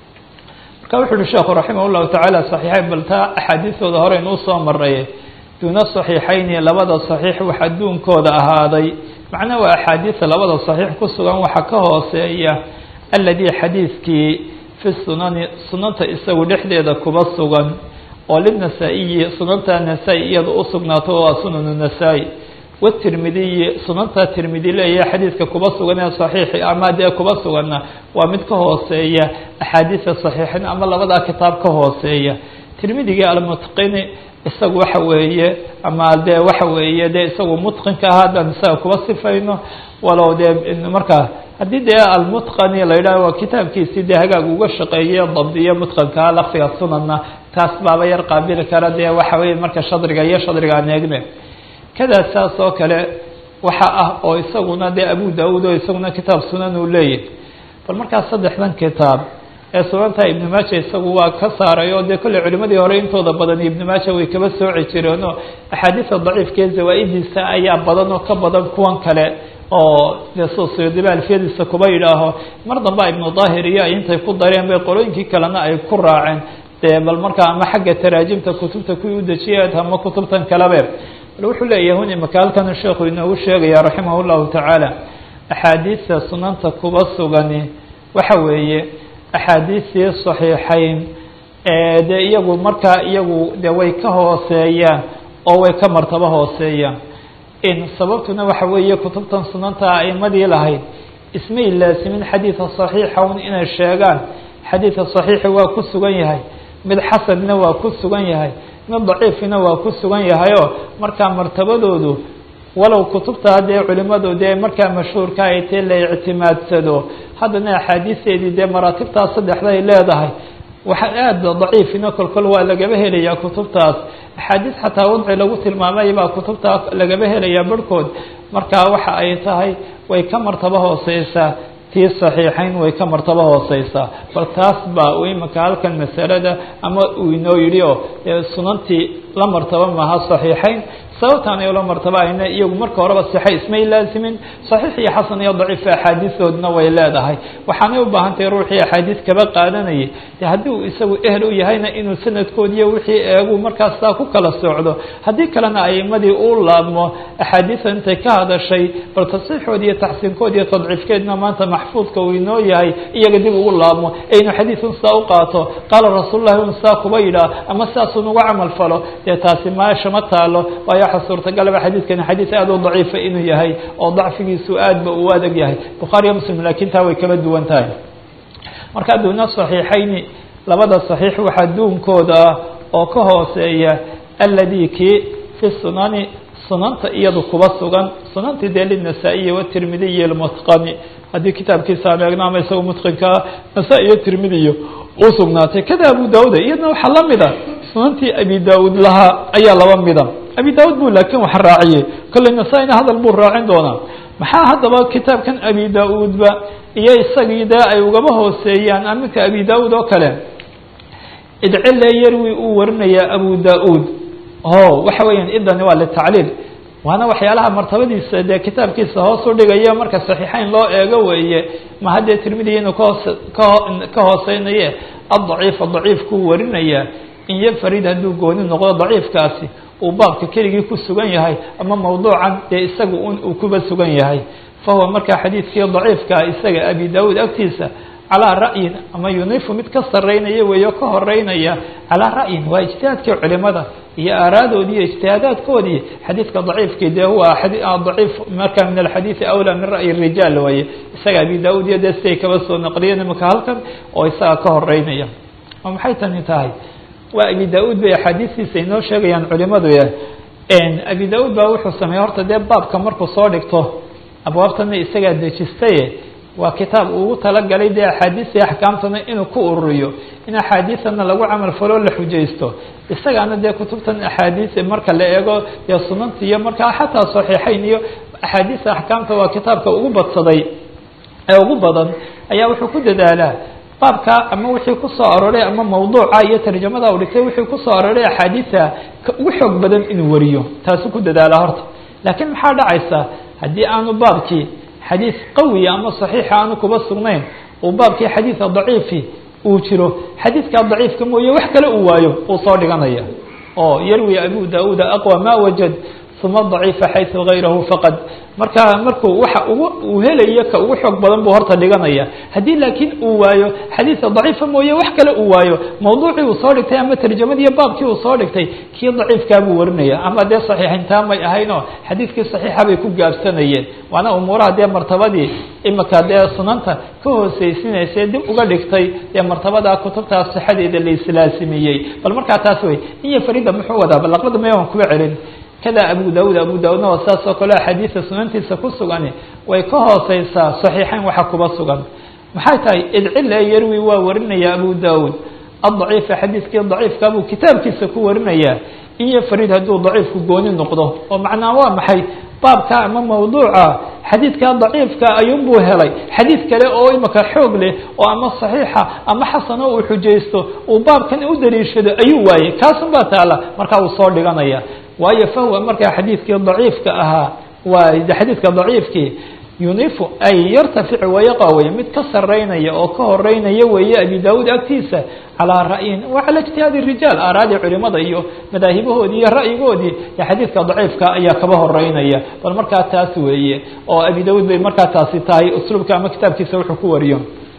marka wuxu uhi sheekhu raximah الlahu taعala صaxiixayn bal taa axaadiistooda hore inuu soo maray duna صaxiixayni labada صaxiix wax adduunkooda ahaaday macnaa waa axaadiisa labada صaxiix ku sugan waxa ka hooseeya aladi xadiidkii fi sunani sunanta isagu dhexdeeda kuba sugan oo linasaa-iyi sunanta nasaa-i iyada u sugnaato waa sunanu nasaa-i watirmidiyi sunanta tirmidi leeyahay xadiidka kuba sugan ee saxiixi ama dee kuba suganna waa mid ka hooseeya axaadiisa saxiixin ama labadaa kitaab ka hooseeya tirmidigii almutqini isagu waxa weeye ama dee waxa weeye dee isagu mutqinka ah haddaan isaga kuba sifayno walow dee markaa haddii dee almutqani la yidhahho waa kitaabkiisii dee hagaag uga shaqeeye dabdiyo mutqankaa lafdiga sunanna taas baaba yar qaabili kara dee waxa weye marka shadriga iyo shadriga aan eegne kadaa saas oo kale waxa ah oo isaguna dee abu daud oo isaguna kitaab sunan uu leeyahy bal markaas saddexdan kitaab ee sunanta ibnu maaja isagu waa ka saaray oo dee kolley culimadii hore intooda badan ibnu maaja way kaba sooci jireen oo axaadiisa daciifkee zawaa-idiisa ayaa badan oo ka badan kuwan kale oo dee sosiyodiba alfiyadiisa kuba yidhaaho mar damba ibnu daahir iyo ay intay ku dareen bay qolooyinkii kalena ay ku raaceen dee bal markaa ama xagga taraajimta kutubta kuwii udejiyeen ama kutubtan kalebe bal wuxuu leeyahay hun imaka halkan sheekhu inoogu sheegaya raximah llahu tacaala axaadiista sunanta kuba sugani waxa weeye axaadiistii saxiixayn dee iyagu markaa iyagu de way ka hooseeyaan oo way ka martabo hooseeyaan in sababtuna waxa weeye kutubtan sunanta aimadii lahayd ismay laasimin xadiida صaxiixa un inay sheegaan xadiidka صaxiixi waa ku sugan yahay mid xasanna waa ku sugan yahay mid daciifina waa ku sugan yahayoo markaa martabadoodu walow kutubta dee culimadu dee markaa mashhuurka ay tee la ictimaadsado haddana axaadiisteedii dee maraatibtaas saddexda ay leedahay waxa aada daciifina kolkol waa lagaba helayaa kutubtaas axaadiis xataa wadci lagu tilmaamay baa kutubtaa lagaba helayaa barhkood markaa waxa ay tahay way ka martabo hooseysaa tii saxiixayn way ka martabo hooseysaa bal taas baa u imanka halkan masalada ama uu inoo yidhi oo sunantii la martabo maaha saxiixayn sababtaan ay ula martaba ayna iyagu marka horeba sixa ismay laasimin saxiix iyo xasan iyo daciif axaadiistoodna way leedahay waxaanay u baahan tahay ruuxii axaadiis kaba qaadanayay de haddii uu isagu ehel u yahayna inuu sanadkoodiiyo wixii eegu markaas saa ku kala socdo haddii kalena aimadii uu laabmo axaadiisa intay ka hadashay bal tasxiixoodi iyo taxsiinkood iyo tadciifkeedna maanta maxfuudka uu inoo yahay iyaga dib ugu laabmo ee inuu xadiisun saa u qaato qaala rasuululahi un saa kuba yidhaah ama saasun uga camal falo dee taasi meesha ma taalo waayo waxa suurtagalaba xadiidkani xadiis aada u daciifa inuu yahay oo dacfigiisu aad ba u adag yahay bukhaari iyo muslim laakiin taa way kala duwan tahay marka duuna saxiixayni labada saxiix waxaa duunkooda ah oo ka hooseeya aladi kii fi sunani sunanta iyadu kuba sugan sunantii dee linasaa-iyi watirmidiyi lmutqani haddii kitaabkiisa aan eegno ama isaga mutqinkaa nasaa-i iyo tirmidiyo u sugnaatay kada abu daauda iyadna waxaa la mida sunantii abi daud lahaa ayaa laba mida abi daud bu laakiin wax raaciyey kolley nasaa-ina hadal buu raacin doonaa maxaa haddaba kitaabkan abi da-uudba iyo isagii dee ay ugaba hooseeyaan aminka abi da-uud oo kale idcile yarwi uu warinaya abu da-uud o waxa weeyaan idani waa litacliil waana waxyaalaha martabadiisa dee kitaabkiisa hoos u dhigaya marka saxiixeyn loo eego weeye ma haddee tirmidiya inuu kahoos ka hooseynaye addaciifa daciifkuu warinaya in yafarid hadduu gooni noqdo daciifkaasi uu baabka keligii ku sugan yahay ama mawduucan dee isaga un uu kuba sugan yahay fahuwa markaa xadiidkii daciifkaa isaga abi da-uud agtiisa calaa ra'yin ama yunifu mid ka sareynaya weeyo ka horeynaya calaa ra'yin waa ijtihaadkii culimada iyo aaraadoodii iyo ijtihaadaadkoodii xadiidka daciifkii dee huwa daciif marka min alxadiidi awlaa min ra'yi rijaal waaye isaga abi da-uud iyo dee siday kaba soo naqliyeen imika halkan oo isaga ka horeynaya oo maxay tani tahay waa abi da-uud bay axaadiistiisa inoo sheegayaan culimadu abi da-uud baa wuxuu sameeyey horta dee baabka markuu soo dhigto abwaabtana isagaa dejistaye waa kitaab ugu talagalay dee axaadiistii axkaamtana inuu ku ururiyo in axaadiisana lagu camal faloo la xujaysto isagaana dee kutubtan axaadiis marka la eego dee sunanta iyo markaa xataa saxiixeyn iyo axaadiista axkaamta waa kitaabka ugu badsaday ee ugu badan ayaa wuxuu ku dadaalaa baabka ama wixii kusoo aroray ama mawduuca iyo tarjamada u dhigtay wixii kusoo aroray axaadiisa ka ugu xoog badan inuu wariyo taasuu ku dadaalaa horta laakiin maxaa dhacaysa haddii aanu baabkii xadiis qawiya ama saxiixa aanu kuba sugnayn uu baabkii xadiida daciifi uu jiro xadiidkaa daciifka mooye wax kale uu waayo uu soo dhiganaya oo yarwi abu da-uda aqwa ma wajad uma daciifa xaysu gayrahu faqad marka markuu waxa ugu uu helayo ka ugu xoog badan buu horta dhiganaya haddii laakiin uu waayo xadiisa daciifa mooye wax kale uu waayo mawduucii uu soo dhigtay ama tarjamadiiyo baabkii uu soo dhigtay kii daciifkaa buu warinaya ama dee saxiixintaa may ahaynoo xadiidkii saxiixa bay ku gaabsanayeen waana umuuraha dee martabadii imika dee sunanta ka hooseysinaysa dib uga dhigtay dee martabadaa kutubtaas sixadeeda la islaasimiyey bal markaa taas wey iyo farida muxuu wadaa balaqbada maya waan kuba celin kada abu da-uud abu da-uudna waa saas oo kale axaadiisa sunantiisa ku sugani way ka hooseysaa saxiixeyn waxa kuba sugan maxay tahay idcile yarwi waa warinaya abu da-uud adaciifa xadiidkii daciifka buu kitaabkiisa ku warinaya iyo farid hadduu daciifku gooni noqdo oo macnaa waa maxay baabka ama mawduuca xadiidkaa daciifka ayuunbuu helay xadiid kale oo imika xoog leh oo ama saxiixa ama xasano uu xujaysto uu baabkan u daliishado ayuu waayey kaasun baa taala markaa uu soo dhiganaya waayo fahwa markaa xadiidkii daciifka ahaa waa xadiidka daciifkii yunifu ay yartaficu wayaqawey mid ka sareynaya oo ka horeynaya weeye abi da-uud agtiisa calaa ra'yin wa cala ijtihaadi rijaal aaraadii culimada iyo madaahibahoodii iyo ra'yigoodii xadiidka daciifka ayaa kaba horeynaya bal markaa taas weeye oo abi da-uud bay markaa taasi tahay usluubka ama kitaabkiisa wuxuu ku wariyo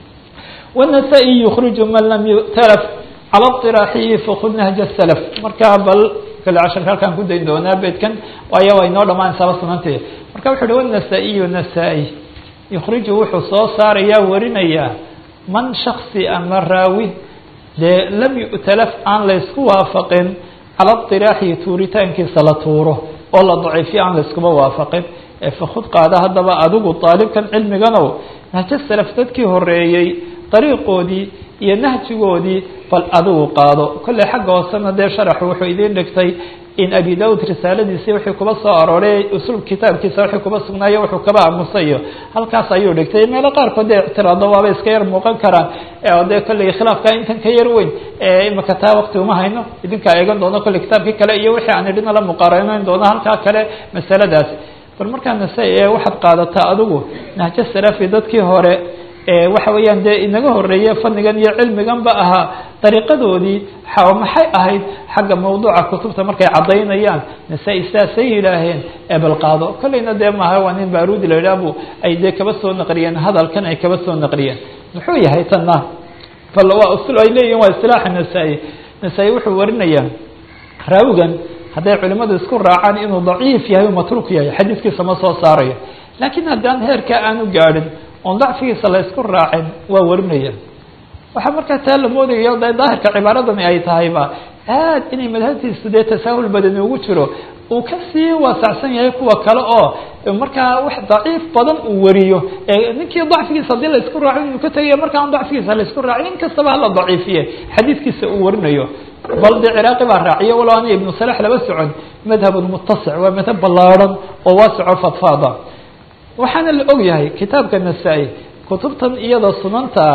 wanasaa-i yukhriju man lam yutalaf cala اطiraaxihi fakud nahja salaf markaa bal kale casharka halkaan ku dayn doonaa beedkan waayo way noo dhamaanaysaaba sunanteeda marka wuxu uhi wanasaa-iyu nasaa-i yukhriju wuxuu soo saarayaa warinayaa man shaksi ama raawi dee lam yu'talaf aan laysku waafaqin cala اطiraaxihi tuuritaankiisa la tuuro oo la daciifiyo aan layskuma waafaqin ee fakud qaada haddaba adigu daalibkan cilmiganow nahjo salaf dadkii horeeyey dariiqoodii iyo nahjigoodii bal adigu qaado kolley xagga hoosena dee sharaxu wuxuu idiin dhigtay in abi da-ud risaaladiisii wixii kuba soo arooray usul kitaabkiisa wixii kuba sugnaayo wuxuu kaba aamusayo halkaas ayuu dhigtay meelo qaarkood dee ictiraado waaba iska yar muuqan karaan oo dee kolley khilaafka intan ka yar weyn imika taa wakti uma hayno idinkaa eegan doono kolley kitaabkii kale iyo wixii aan idhina la muqaaranayn doono halkaa kale masaladaas bal markaa nasa waxaad qaadataa adigu nahjo salafi dadkii hore waxa weeyaan dee inaga horeeye fanigan iyo cilmigan ba ahaa dariiqadoodii maxay ahayd xagga mawduuca kutubta markay caddaynayaan nasa-i sidaasay yidhaaheen ebel qaado kolleyna dee maaha waa nin baarudi la yidhahbu ay dee kaba soo naqliyeen hadalkan ay kaba soo naqliyeen muxuu yahay tanna bal waa usul ay leeyihin waa istilaaxa nasa-i nasa-i wuxuu warinayaa raawigan hadday culimadu isku raacaan inuu daciif yahay u matruuk yahay xadiiskiisa ma soo saarayo laakiin haddaan heerka aanu gaadhin oon dacfigiisa la isku raacin waa warinaya waxaa markaa taa la moodaya de daahirka cibaaradani ay tahayba aad inay madhabtiisu dee tasaahul badani ugu jiro uu kasii waasacsan yahay kuwa kale oo markaa wax daciif badan uu wariyo ninkii dacfigiisa haddii la isku raaco inuu ka tegaya marka aan dacfigiisa la isku raacin in kastaba hala daciifiye xadiidkiisa uu warinayo bal dee ciraaqi baa raaciyo walow ana ibnu salax laba socon madhabun mutasic waa madhab ballaarhan oo waasico fadfaada waxaana la og yahay kitaabka nasaa-i kutubtan iyada sunanta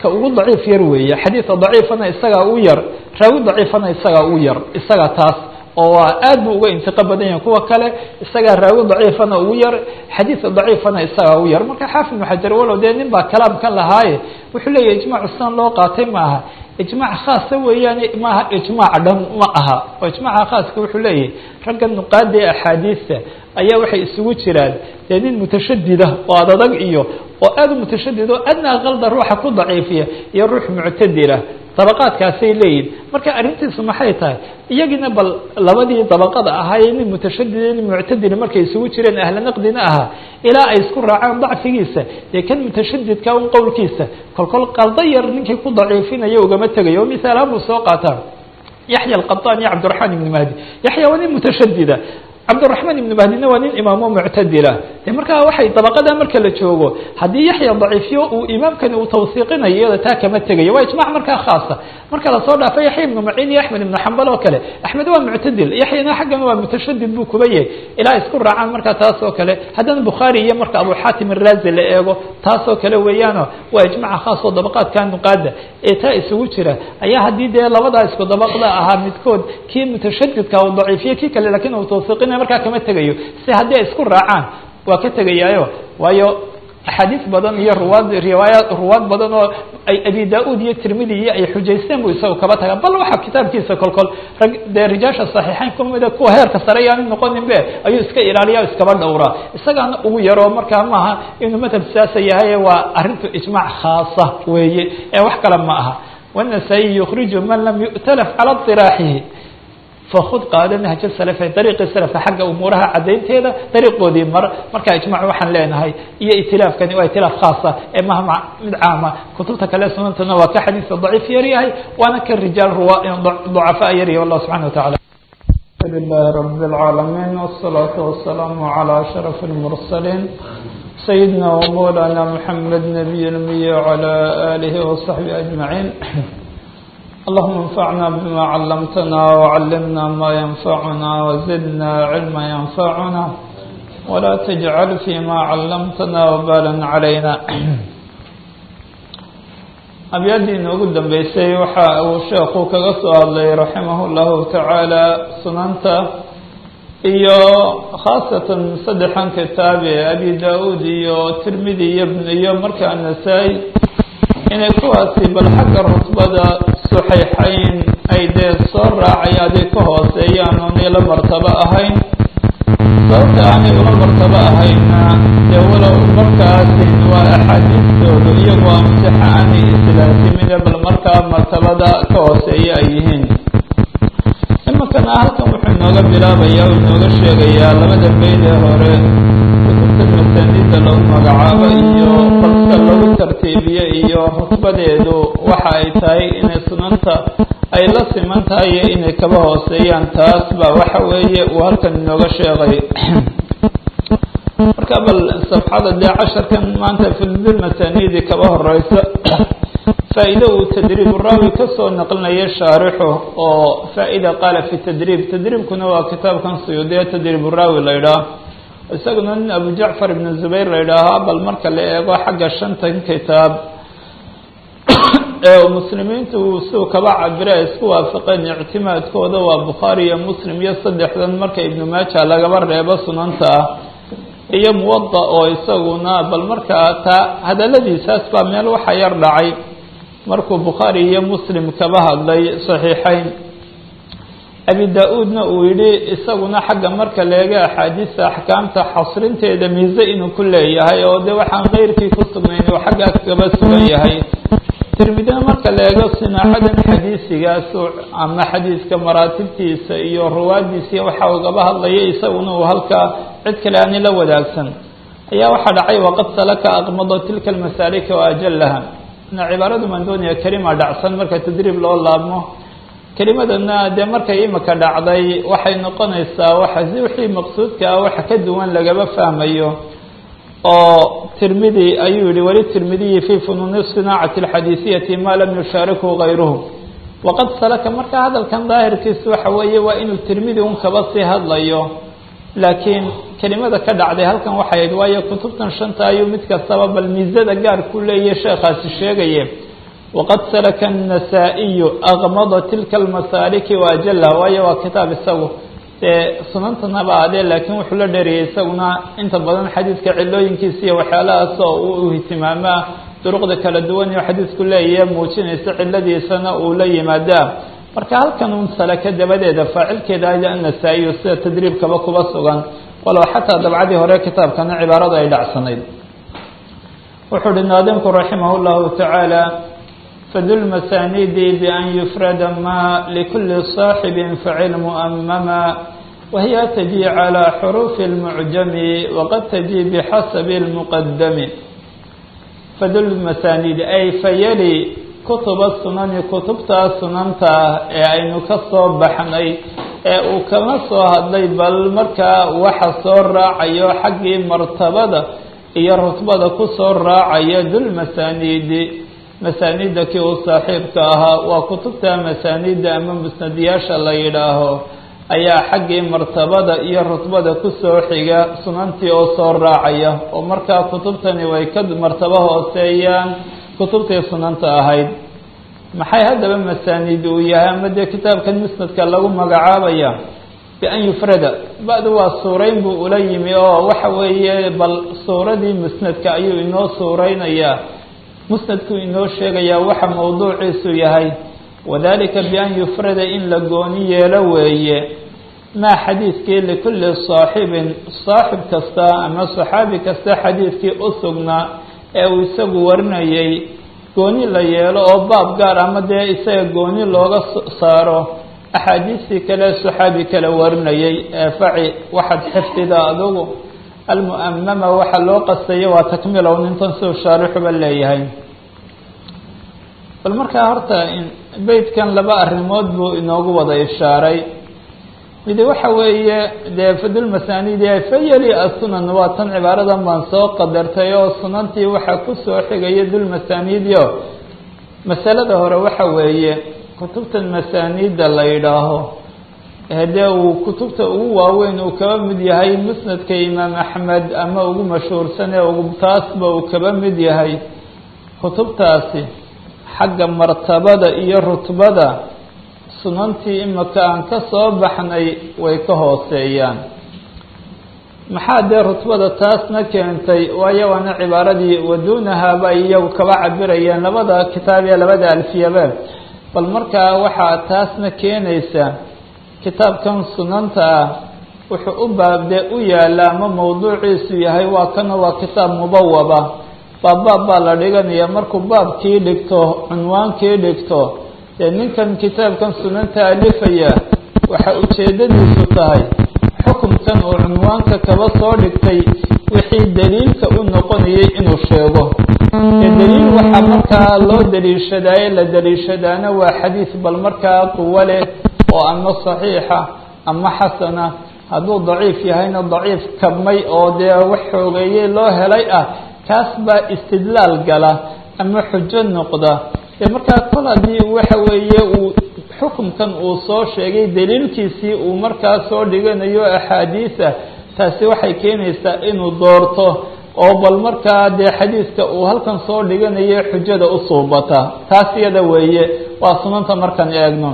ka ugu daciif yar weeye xadiidka daciifana isagaa u yar raawi daciifana isagaa u yar isaga taas oo waa aad buu uga intiqa badan yahay kuwa kale isagaa raawi daciifana ugu yar xadiidka daciifana isagaa u yar marka xaafid ibnu xajar walow dee nin baa kalaamkan lahaaye wuxuu leeyahy ijmacu sidan loo qaatay maaha ijmaac khaasa weeyaane maaha ijmaac dhan ma aha oo ijmaaca khaaska wuxuu leeyahay ragga nuqaada ee axaadiista ayaa waxay isugu jiraan dee nin mutashadida oo adadag iyo oo aad u mutashadid oo adnaa qalda ruuxa ku daciifiya iyo ruux muctadila dabaqaadkaasay leeyihin marka arrintiisu maxay tahay iyagiina bal labadii dabaqada ahaayee nin mutashadida nin muctadila markay isugu jireen ahla naqdina ahaa ilaa ay isku raacaan dacfigiisa dee kan mutashadidka un qowlkiisa kolkol qaldo yar ninkii ku daciifinaya ugama tegayo oo misaalahaan buu soo qaataa yaxya alqaطan iyo cabdiraxmaan ibni mahdi yaxya waa nin mutashadida cabdiraxmaan ibnu mahdina waa nin imaamo muctadila de markaa waxay dabaqada marka la joogo haddii yaxya daciifiyo uu imaamkani uu tawsiiqinayo iyada taa kama tegayo waa ijmac markaa khaasa marka lasoo dhaafo yaxya ibnu maciin iyo axmed ibnu xambal oo kale axmed waa muctadil yaxyana xaggan waa mutashadid buu kuba yahay ilaa isku raacaan markaa taas oo kale haddana bukhaari iyo marka abu xaatim araazi la eego taas oo kale weeyaano waa ijmaca khaas oo dabaqaadka nuqaada ee taa isugu jira ayaa haddii dee labadaa isku dabaqda ahaa midkood kii mutashadidka uu daciifiyo kii kale lakin uu tawsiiqina markaa kama tegayo si haddii ay isku raacaan waa ka tegayaayo waayo axaadiis badan iyo ruwaad riwaaya ruwaad badan oo ay abi da-uud iyo tirmidi iyo ay xujaysteen buu isaga kaba taga bal waxa kitaabkiisa kolkol rag dee rijaasha saxiixeyn kumida kuwa heerka sare yaani noqonin be ayuu iska ilaaliya o iskaba dhowraa isagaana ugu yaro markaa maaha inuu madhab siyaasa yahay waa arrintu ijmaac khaasa weeye ee wax kale ma aha wanasaa-i yukhriju man lam yu'talaf cala diraaxihi fakud qaado nahja salafe dariiqii salafka xagga umuuraha caddaynteeda dariiqoodii mar markaa ijmac waxaan leenahay iyo itilaafkani waa itilaaf khaasa ee maha mid caama kutubta kale sunantana waa ka xadiiska daciif yaryahay waana ka rijaal ruwa ducafaa yaryahay wallah subxana watacala لله رب العالمين والصلاة والسلام على أشرف المرسلين سيدنا ومولانا محمد نبي المي وعلى آله وصحبه أجمعين اللهم انفعنا بما علمتنا وعلمنا ما ينفعنا وزدنا علما ينفعنا ولا تجعل فيما علمتنا وبالا علينا abyaaddii inoogu dambeysay waxa uu sheekhu kaga soo hadlay raximah llahu tacaala sunanta iyo khaasatan saddexan kitaab ee abi da-uud iyo tirmidi iyo iyo markaa nasaa-i inay kuwaasi bal xagga rutbada saxiixayn ay dee soo raacay aday ka hooseeyaan oonay la martabo ahayn sababta aanay ula martabo ahayna dee walow markaasi waa axaadiistoodu iyagoo amsixa aanay islaasimine bal markaa martabada ka hooseeya ay yihiin iminkana halkan wuxuu inooga bilaabaya o inooga sheegayaa labada beyd ee hore kutubta masaanida lagu magacaabo iyo balse lagu tartiibiyo iyo rutbadeedu waxa ay tahay inay sunanta ay la siman tahay iyo inay kaba hooseeyaan taas ba waxa weeye uu halkan inooga sheegay marka bal sabxada dee casharkan maanta filbil masaanidi kaba horeysa faa-ide uu tadriib raawi kasoo naqlinaya shaarixu oo faa-ida qaala fi tadriib tadriibkuna waa kitaabkan suyuudiya tadriib raawi la ydhaah isaguna nin abu jacfar ibn zubayr la yidhaahaa bal marka la eego xagga shantan kitaab ee muslimiintu siuu kaba cabira ay isku waafaqeen ictimaadkooda waa bukhaari iyo muslim iyo saddexdan marka ibnu maaja lagaba reebo sunanta ah iyo muwada oo isaguna bal markaa taa hadaladiisaas baa meel waxa yar dhacay markuu bukhaari iyo muslim kaba hadlay saxiixeyn abi da-uudna uu yidhi isaguna xagga marka leega axaadiista axkaamta xasrinteeda miise inuu ku leeyahay oo de waxaan keyrkii ku sugnayn uu xaggaas kaba sugan yahay tirmidina marka la eego sinaaxadan xadiisigaasu ama xadiiska maraatibtiisa iyo ruwaadiisa waxa ugaba hadlaya isaguna uu halkaa cid kale aani la wadaagsan ayaa waxaa dhacay waqad salaka aqmado tilka almasaalika wa ajalaha na cibaaradu mandooniya kelima dhacsan marka tadriib loo laabmo kelimadana dee markay imika dhacday waxay noqonaysaa waxa si wixii maqsuudka ah waxa ka duwan lagaba fahmayo oo tirmidi ayuu yihi weli tirmidiyi fi funuuni sinaacati alxadiisiyati ma lam yushaariku gayruhu waqad salaka marka hadalkan daahirkiisu waxa weeye waa inuu tirmidi un kaba sii hadlayo laakiin kelimada ka dhacday halkan waxay ahayd waayo kutubtan shanta ayuu mid kastaba bal miisada gaar ku leeyahy sheekhaasi sheegaye waqad salaka النasaaئiyu akmada tilka اlmasaaliki waajala waayo waa kitaab isagu dee sunantanaba adee laakiin wuxuu la dheeriyay isaguna inta badan xadiidka cilooyinkiisa iyo waxyaalahaas oo uu ihtimaamaa duruqda kala duwan iyo xadiidku leeyahe muujinaysa ciladiisana uu la yimaadaa marka halkan un salaka dabadeeda faacilkeeda ayda annasaa-iyo sida tadriibkaba kuba sugan walow xataa dabcadii hore kitaabkana cibaarada ay dhacsanayd wuxuu uhi naadimku raximah اllahu tacaala fadu lmasaanidi bian yufrada ma likuli صaaxibi facil mu'amama wahiya taji calى xuruufi اlmucjami waqad taji bixasabi اlmuqadami fadu lmasaanidi ay fayali kutuba sunani kutubtaa sunanta ah ee aynu ka soo baxnay ee uu kama soo hadlay bal markaa waxa soo raacayo xaggii martabada iyo rutbada ku soo raacaya dulmasaaniidi masaaniidda kii uu saaxiibka ahaa waa kutubta masaaniidda ama musnadiyaasha la yidhaaho ayaa xaggii martabada iyo rutbada kusoo xiga sunantii oo soo raacaya oo markaa kutubtani way ka martabo hooseeyaan kutubtii sunanta ahayd maxay haddaba masaaniid uu yahay ama dee kitaabkan musnadka lagu magacaabaya bian yufrada ba-du waa suurayn buu ula yimi oo waxa weeye bal suuradii musnadka ayuu inoo suuraynayaa musnadkuu inoo sheegayaa waxa mawduuciisu yahay wadalika bian yufrada in la gooni yeelo weeye maa xadiidkii likulli saaxibin saaxib kasta ama saxaabi kasta xadiidkii u sugnaa ee uu isagu warinayay gooni la yeelo oo baab gaar ama dee isaga gooni looga saaro axaadiistii kale saxaabi kale warinayay ee faci waxaad xifdida adugu almu'amama waxa loo qastaya waa takmilow nintan siduu shaarixuba leeyahay bal markaa horta beytkan laba arrimood buu inoogu wada ishaaray midi waxa weeye dee fadulmasaanidi fayali asunan waa tan cibaaradan baan soo qadartay oo sunantii waxaa kusoo xigaya dulmasaaniidyo masalada hore waxa weeye kutubtan masaaniidda la yidhaaho dee uu kutubta ugu waaweyn uu kaba mid yahay musnadka imaam axmed ama ugu mashhuursan ee ugu taasba uu kaba mid yahay kutubtaasi xagga martabada iyo rutbada sunantii imika aan ka soo baxnay way ka hooseeyaan maxaa dee rutbada taasna keentay waayo waana cibaaradii waduunahaa bay iyagu kaba cabirayeen labada kitaab ee labada alfiyabe bal markaa waxaa taasna keenaysa kitaabkan sunanta ah wuxuu u baabdee u yaalla ama mawduuciisu yahay waa kana waa kitaab mubawaba baabbaab baa la dhiganaya markuu baabkii dhigto cunwaankii dhigto dee ninkan kitaabkan sunanta alifaya waxa ujeeddadiisu tahay xukunkan uu cunwaanka kaba soo dhigtay wixii daliilka u noqonayay inuu sheego ee daliil waxaa markaa loo daliishadaaye la daliishadaana waa xadiis bal markaa quwo leh oo ama saxiixa ama xasana hadduu daciif yahayna daciif kabmay oo dee wax xoogeeyey loo helay ah kaas baa istidlaal gala ama xujo noqda dee markaa kol haddii waxa weeye uu xukunkan uu soo sheegay daliilkiisii uu markaa soo dhiganayo axaadiisa taasi waxay keenaysaa inuu doorto oo bal markaa dee xadiiska uu halkan soo dhiganayo xujada u suubata taas iyada weeye waa sunanta markaan eegno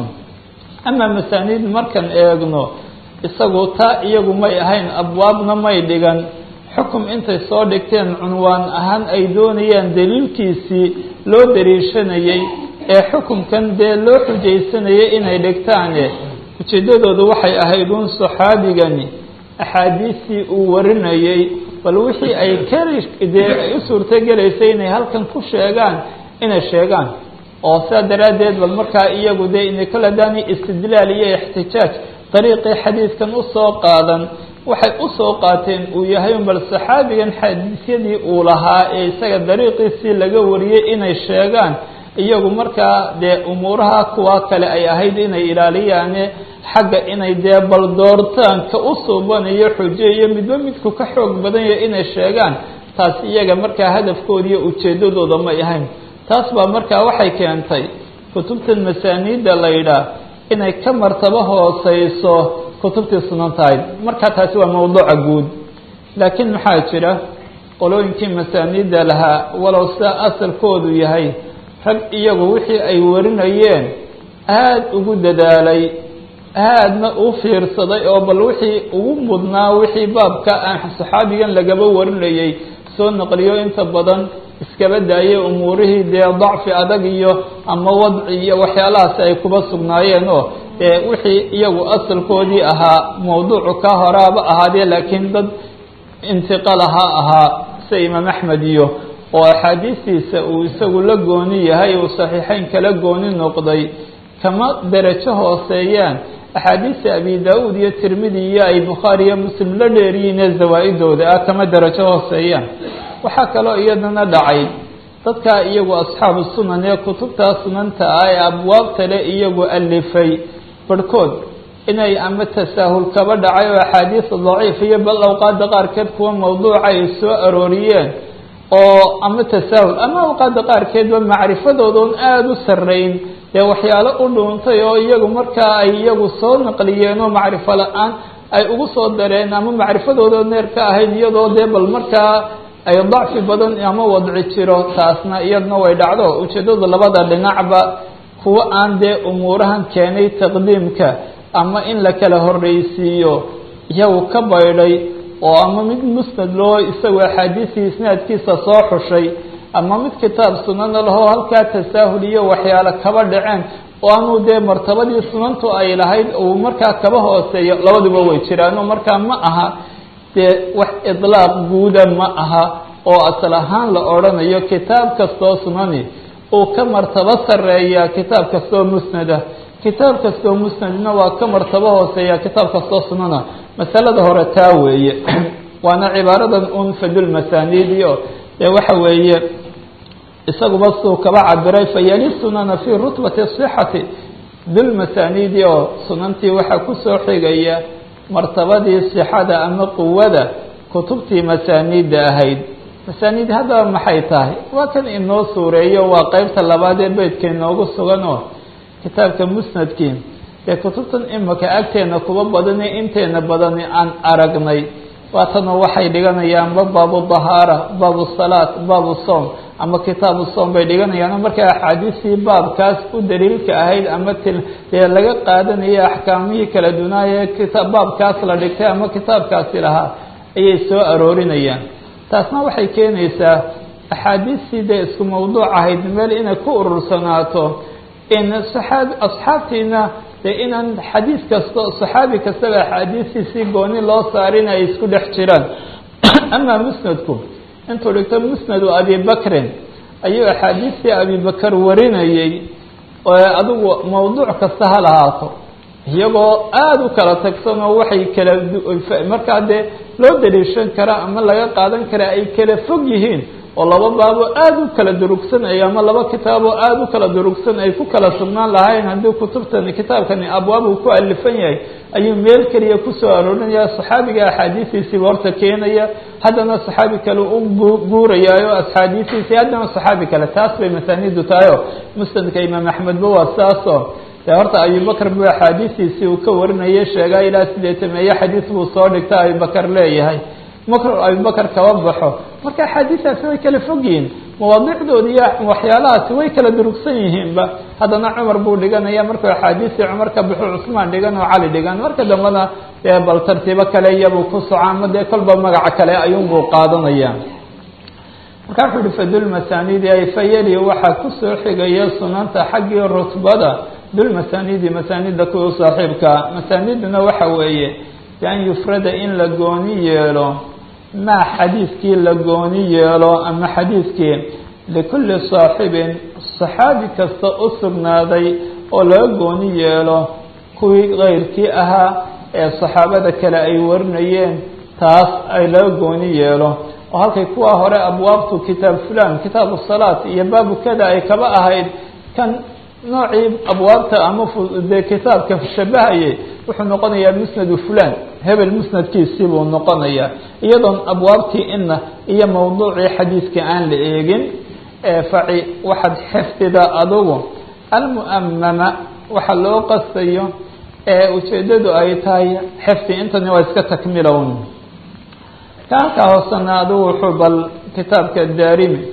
ama masaaniid markaan eegno isagu taa iyagu may ahayn abwaabna may dhigan xukum intay soo dhigteen cunwaan ahaan ay doonayaan daliilkiisii loo dariishanayay ee xukunkan dee loo xujaysanayay inay dhigtaane ujeeddadoodu waxay ahayd uun saxaabigani axaadiistii uu warinayay bal wixii ay kari dee ay u suurtogelaysay inay halkan ku sheegaan inay sheegaan oo sidaa daraaddeed bal markaa iyagu dee inay kol hadaani istidlaal iyo ixtijaaj dariiqii xadiidkan usoo qaadan waxay usoo qaateen uu yahay un bal saxaabigan xadiisyadii uu lahaa ee isaga dariiqiisii laga wariyey inay sheegaan iyagu markaa dee umuuraha kuwa kale ay ahayd inay ilaaliyaane xagga inay dee bal doortaan ka u suubanayo xujo iyo midba midku ka xoog badan yahay inay sheegaan taas iyaga markaa hadafkooda iyo ujeeddadooda may ahayn taas baa markaa waxay keentay kutubtan masaaniidda la yidhaah inay ka martabo hooseyso kutubtii sunan tahay markaa taasi waa mawduuca guud laakiin maxaa jira qolooyinkii masaaniidda lahaa walow sidaa asalkoodu yahay rag iyagu wixii ay warinayeen aada ugu dadaalay aadna u fiirsaday oo bal wixii ugu mudnaa wixii baabka aan saxaabigan lagaba warinayay soo naqliyo inta badan iskaba daayay umuurihii dee dacfi adag iyo ama wadci iyo waxyaalahaasi ay kuba sugnaayeen oo dee wixii iyagu asalkoodii ahaa mawduucu ka horaaba ahaadee laakiin dad intiqal ahaa ahaa sida imaam axmed iyo oo axaadiistiisa uu isagu la gooni yahay uu saxiixeyn kala gooni noqday kama derajo hooseeyaan axaadiista abi da-uud iyo tirmidi iyo ay bukhaari iyo muslim la dheeriyiinee zawaa-idooda ah kama derajo hooseeyaan waxaa kaloo iyadana dhacay dadkaa iyagu asxaabu sunan ee kutubtaa sunanta ah ee abwaabta le iyagu alifay barhkood inay ama tasaahul kaba dhacay oo axaadiisa daciif iyo bal awqaada qaarkeed kuwa mawduuca ay soo arooriyeen oo ama tasaahul ama awqaada qaarkeedba macrifadoodaon aada u sarreyn dee waxyaalo u dhuuntay oo iyagu markaa ay iyagu soo naqliyeen oo macrifo la-aan ay ugu soo dareen ama macrifadooda neer ka ahayd iyadoo dee bal markaa ay dacfi badan ama wadci jiro taasna iyadna way dhacdo ujeeddada labada dhinacba kuwa aan dee umuurahan keenay taqdiimka ama in la kala horreysiiyo iyagu ka baydhay oo ama mid musnad loo isagoo axaadiisii isnaadkiisa soo xushay ama mid kitaab sunana lahoo halkaa tasaahul iyo waxyaalo kaba dhaceen oo anuu dee martabadii sunantu ay lahayd uu markaa kaba hooseeyo labaduba way jiraano markaa ma aha dee wax idlaaq guuda ma aha oo asal ahaan la odhanayo kitaab kastoo sunani uu ka martabo sarreeya kitaab kastoo musnada kitaab kastoo musnadna waa ka martabo hooseeya kitaab kastoo sunana masalada hore taa weeye waana cibaaradan un fadulmasaniidio dee waxa weeye isaguba suu kaba cabiray fayali sunana fii rutbati sixati dulmasaniidi oo sunantii waxaa kusoo xigaya martabadii sixada ama quwada kutubtii masaaniidda ahayd masaaniid haddaba maxay tahay waa kan inoo suureeyo waa qeybta labaad ee beydka inoogu sugan oo kitaabka musnadkii dee kutubtan imika agteena kuba badani inteena badani aan aragnay waatanoo waxay dhiganayaanba baabu dahaara baabu salaat baabu soom ama kitaabu soom bay dhiganayaan markay axaadiistii baabkaas u daliilka ahayd ama til dee laga qaadanaya axkaamihii kala dunaaya kita baabkaas la dhigtay ama kitaabkaasi lahaa ayay soo aroorinayaan taasna waxay keenaysaa axaadiistii dee isku mawduuc ahayd meel inay ku urursanaato in saxaabi asxaabtiina dee inaan xadiis kasta saxaabi kastaba axaadiistiisii gooni loo saarin ay isku dhex jiraan amaa musnadku intuu dhigto musnadu abibakrin ayuu axaadiistii abibakar warinayey oo adigu mawduuc kasta ha lahaato iyagoo aada u kala tagsan oo waxay kala markaa dee loo daliishan karaa ama laga qaadan karaa ay kala fog yihiin oo laba baabo aada u kala durugsan ay ama laba kitaaboo aada u kala durugsan ay ku kala sugnaan lahayn haddii kutubtani kitaabkani abwaab uu ku alifan yahay ayuu meel keliya kusoo aroorinaya saxaabiga axaadiistiisiiba horta keenaya haddana saxaabi kale u guurayaayo axaadiistiisii haddana saxaabi kale taas bay masaanidu tahay oo musnadka imaam axmedba waa saasoo dee horta abibakar buu axaadiistiisii uu ka warinayay sheegaa ilaa sideetameeye xadiis buu soo dhigta abibakar leeyahay makr abibakar kaba baxo marka axaadiistaasi way kala fog yihiin mawaadicdooda iyo waxyaalahaasi way kala durugsan yihiinba haddana cumar buu dhiganaya markuu axaadiistii cumar ka baxo cusmaan dhigan oo cali dhigan marka dambena dee bal tartiibo kale iyabuu ku soco ama dee kolba magaca kale ayuunbuu qaadanaya marka wuxuu yihi fadulmasanidi ay fayali waxaa kusoo xigaya sunanta xaggii rutbada dulmasanidi masaanida kuwa saaxiibka masaaniduna waxa weeye bian yufrada in la gooni yeelo maa xadiiskii la gooni yeelo ama xadiiskii likulli saaxibin saxaabi kasta u sugnaaday oo laga gooni yeelo kuwii keyrkii ahaa ee saxaabada kale ay warinayeen taas ay laga gooni yeelo oo halkay kuwa hore abwaabtu kitaab fulan kitaabu salaat iyo baabu kada ay kaba ahayd kan noocii abwaabta ama dee kitaabka shabahayay wuxuu noqonayaa musnadu fulan hebel musnadkiisii buu noqonayaa iyadoon abwaabtii ina iyo mawduucii xadiiska aan la eegin faci waxaad xifdida adugu almu'amama waxa loo qastayo ee ujeeddadu ay tahay xifdi intani waa iska takmilown ka halkaa hoosena adugu wuxuu bal kitaabka daarimi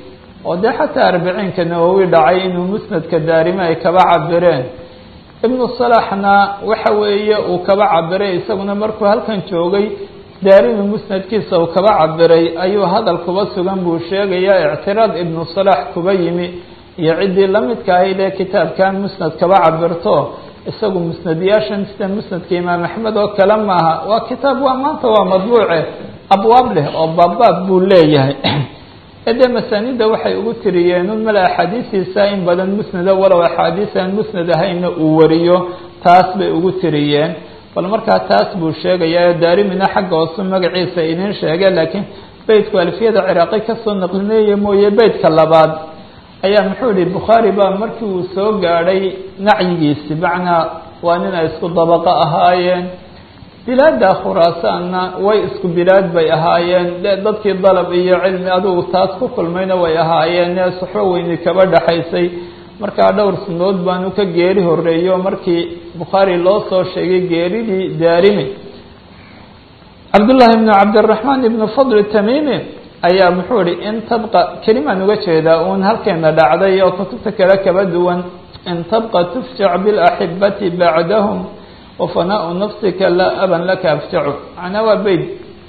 oo dee xataa arbiciinka nawowi dhacay inuu musnadka daarimi ay kaba cabireen ibnu salaxna waxa weeye uu kaba cabiray isaguna markuu halkan joogay daarimi musnadkiisa uu kaba cabiray ayuu hadal kuba sugan buu sheegayaa ictiraad ibnu salax kuba yimi iyo ciddii lamidka ahayd ee kitaabkan musnad kaba cabirto isagu musnadyaashan sida musnadka imaam axmed oo kale maaha waa kitaab waa maanta waa madbuuce abwaab leh oo baabbaab buu leeyahay dee masaanida waxay ugu tiriyeen un male axaadiistiisa in badan musnada walow axaadiis aan musnad ahayna uu wariyo taas bay ugu tiriyeen bal markaa taas buu sheegayaa daarimina xagga hoosu magaciisa idin sheege laakiin beytku alfiyada ciraaqi kasoo naqlineeye mooye beytka labaad ayaa muxuu yihi bukhaari baa markii uu soo gaadhay nacyigiisi macnaa waa nin ay isku dabaqo ahaayeen bilaada khuraasaanna way isku bilaad bay ahaayeen dadkii dalab iyo cilmi adugu taas ku kulmayna way ahaayeen ee suxbo weyni kaba dhexaysay markaa dhowr sunood baanu ka geeri horeeyo markii bukhaari loo soo sheegay geeridii daarimi cabdullaahi ibnu cabdiraxmaan ibnu fadl tamimi ayaa muxuu ihi in tabqa kelimaan uga jeedaa uun halkeena dhacday oo kutubta kale kaba duwan in tabqa tufjac bilaxibati bacdahum wafanaau nafsika laa aban laka afjacu macnaa waa beyd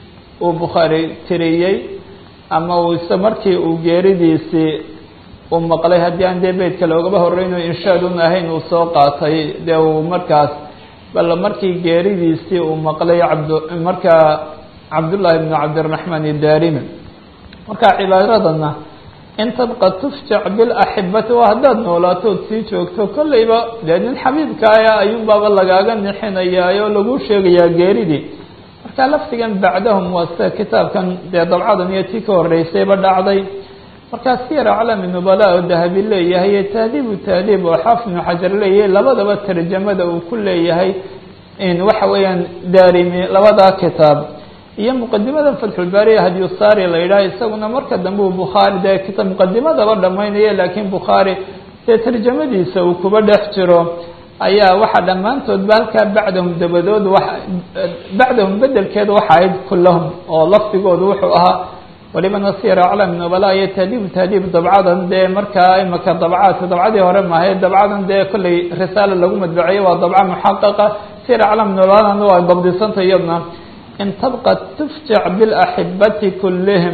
uu bukhaari tiriyey ama uu ise markii uu geeridiisii uu maqlay haddii aan dee beydka loogaba horeyno inshaadun ahayn uu soo qaatay dee uu markaas bal markii geeridiisii uu maqlay cabd markaa cabdullaahi bnu cabdiraxmaan idaarimi marka cibaaradana in tabqa tufjac bilaxibati waa haddaad noolaatood sii joogto kolleyba dee nin xabiibkaaya ayuunbaaba lagaaga nixinayaa oo lagu sheegayaa geeridii marka lafdigan bacdahum waa sida kitaabkan dee dabcadan iyo tii ka horeysayba dhacday markaa siyar aclami nubala oo dahabi leeyahay iyo tahdiibu tahdiib oo xaafid ibnu xajar leeyahay labadaba tarjamada uu ku leeyahay in waxa weeyaan daarimi labadaa kitaab iyo muqadimada fatxulbaariya hadyusaari la yidhaha isaguna marka dambe uu bukhaari dee kita muqadimadaba dhamaynaya laakiin bukhaari dee tarjamadiisa uu kuba dhex jiro ayaa waxaa dhammaantoodba halkaa bacdahum dabadood wa bacdahum bedelkeeda waxa ahayd kulahum oo lafdigoodu wuxuu ahaa waliba nasir aclam nubala iyo tahdiibu tahdiib dabcadan dee markaa imaka dabcaadka dabcadii hore maahay dabcadan dee kolley risaala lagu madbaceeyo waa dabca muxaqaqa sir aclam nubaladana waa dabdisanta iyadna in tabqa tufjac bilaxibati kullihim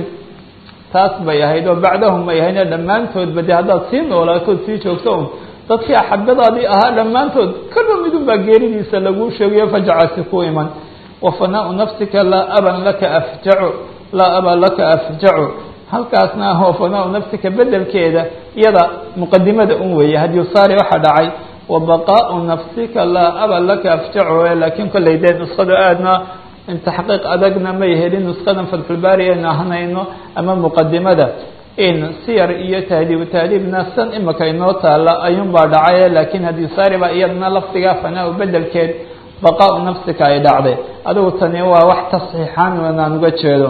taas bay ahayd oo bacdahum bay ahayd dhammaantoodba de haddaad sii noolaatood sii joogto un dadkii axabadaadii ahaa dhammaantood kalba midun baa geeridiisa laguu sheegayo fajacasi ku iman wafanaau nafsika laa aban laka afjacu laa aba laka afjacu halkaasna wafanaau nafsika bedelkeeda iyada muqadimada un weeye hadyusaari waxaa dhacay wabaqaau nafsika laa aba laka afjacu laakiin kolley dee nuskhadu aadna taxqiiq adagna may helin nuskadan fatxulbaari aynu ahnayno ama muqadimada in siyar iyo tahdiibu tahdiibna san imika inoo taala ayuunbaa dhacay laakiin hadyusaari baa iyadna lafdigaa fanaa bedelkeed baqaau nafsika ay dhacday adigu tani waa wax tasxiixaan aan uga jeedo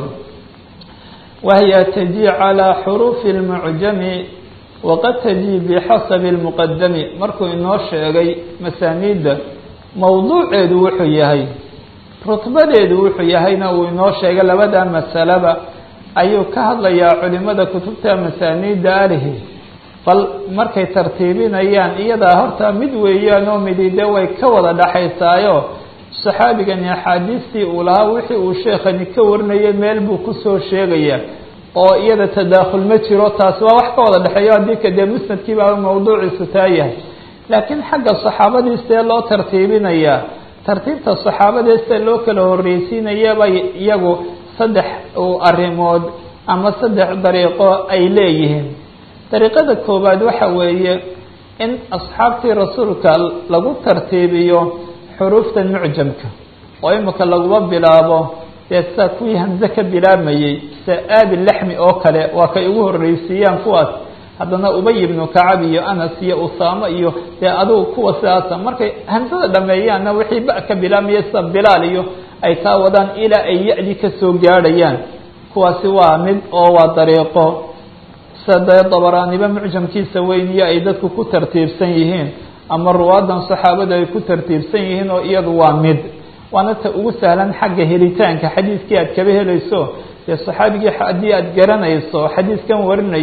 wahiya taji calىa xuruufi اlmucjami waqad taji bixasabi اlmuqadami markuu inoo sheegay masaaniidda mawduuceedu wuxuu yahay rutbadeedu wuxuu yahayna uu inoo sheegay labada masalaba ayuu ka hadlayaa culimada kutubta masaaniidda alihi bal markay tartiibinayaan iyadaa horta mid weeyaan oo midide way ka wada dhaxaysaayo saxaabigani axaadiistii uu lahaa wixii uu sheekhani ka warinayay meel buu kusoo sheegaya oo iyada tadaakhul ma jiro taasi waa wax ka wada dhexeeyo haddii ka dee musnadkii baa mawduuciisu taa yahay laakiin xagga saxaabadii see loo tartiibinayaa tartiibta saxaabadee sida loo kala horreysiinayaba iyagu saddex arrimood ama saddex dariiqo ay leeyihiin dariiqada koowaad waxa weeye in asxaabtii rasuulka lagu tartiibiyo xuruufta mucjamka oo imika laguma bilaabo dee sida kuwii hamse ka bilaabmayey sida aabi laxmi oo kale waa kay ugu horreysiiyaan kuwaas haddana ubay ibnu kacab iyo anas iyo usaamo iyo dee adugu kuwa sidaasa markay hamsada dhameeyaanna wixii ba ka bilaabmaya sida bilaal iyo ay kaa wadaan ilaa ay ya-dii kasoo gaadhayaan kuwaasi waa mid oo waa dariiqo sida dee dabaraaniba mucjamkiisa weyniyo ay dadku ku tartiibsan yihiin ama ruwaadan saxaabada ay ku tartiibsan yihiin oo iyadu waa mid waana ta ugu sahlan xagga helitaanka xadiiskii aad kaba helayso dee saxaabigii haddii aad garanayso xadiiskan warinayay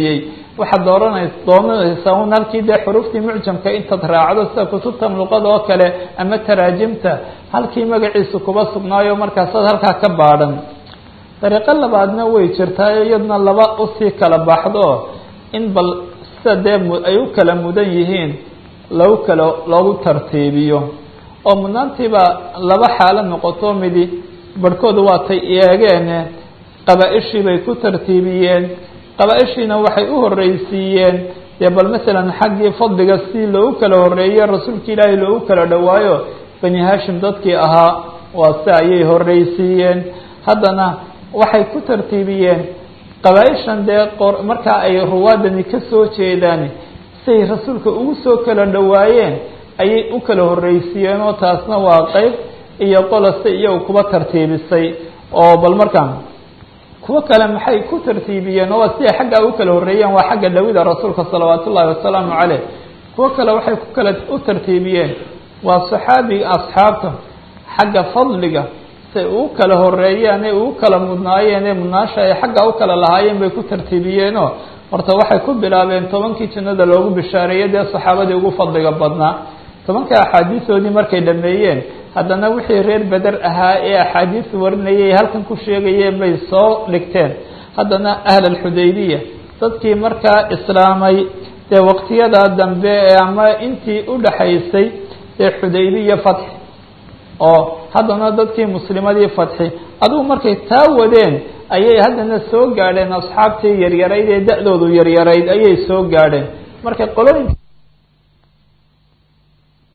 waxaad dooranaysa doonanaysaa un halkii dee xuruuftii mucjamka intaad raacdo sida kutubtan luqada oo kale ama taraajimta halkii magaciisu kuba sugnaayo markaasaad halkaa ka baadhan dariiqo labaadna way jirtaa iyadna laba usii kala baxdo in bal sida dee ay u kala mudan yihiin lagu kala loogu tartiibiyo oo mudnaantiiba laba xaalo noqoto midi barhkoodu waatay eegeene qabaa-ishii bay ku tartiibiyeen qabaa-ishiina waxay u horreysiiyeen dee bal masalan xaggii fadliga si loogu kala horreeye rasuulka ilaahay loogu kala dhowaayo bani hashim dadkii ahaa waa si ayay horreysiiyeen haddana waxay ku tartiibiyeen qabaa-ishan dee qor markaa ay ruwaadani ka soo jeedaan say rasuulka ugu soo kala dhowaayeen ayay u kala horreysiiyeen oo taasna waa qeyb iyo qolose iyagu kuba tartiibisay oo bal markaan kuwo kale maxay ku tartiibiyeen oo waa siday xaggaa u kala horreeyeen waa xagga dhawida rasuulka salawaat ullahi wasalaamu caleyh kuwo kale waxay ku kala u tartiibiyeen waa saxaabiga asxaabta xagga fadliga say ugu kala horeeyeen ee ugu kala mudnaayeen ee mudnaasha ay xagga u kala lahaayeen bay ku tartiibiyeenoo horta waxay ku bilaabeen tobankii jannada loogu bishaareeyey dee saxaabadii ugu fadliga badnaa tobanka axaadiisoodii markay dhameeyeen haddana wixii reer beder ahaa ee axaadiis warinayay halkan ku sheegayeen bay soo dhigteen haddana ahl alxudaybiya dadkii markaa islaamay dee waqtiyadaa dambe ee ama intii u dhaxaysay ee xudaybiya fatxi oo haddana dadkii muslimadii fatxi adugu markay taa wadeen ayay haddana soo gaadheen asxaabtii yaryarayd ee da-doodu yaryarayd ayay soo gaadheen markay qolooyinka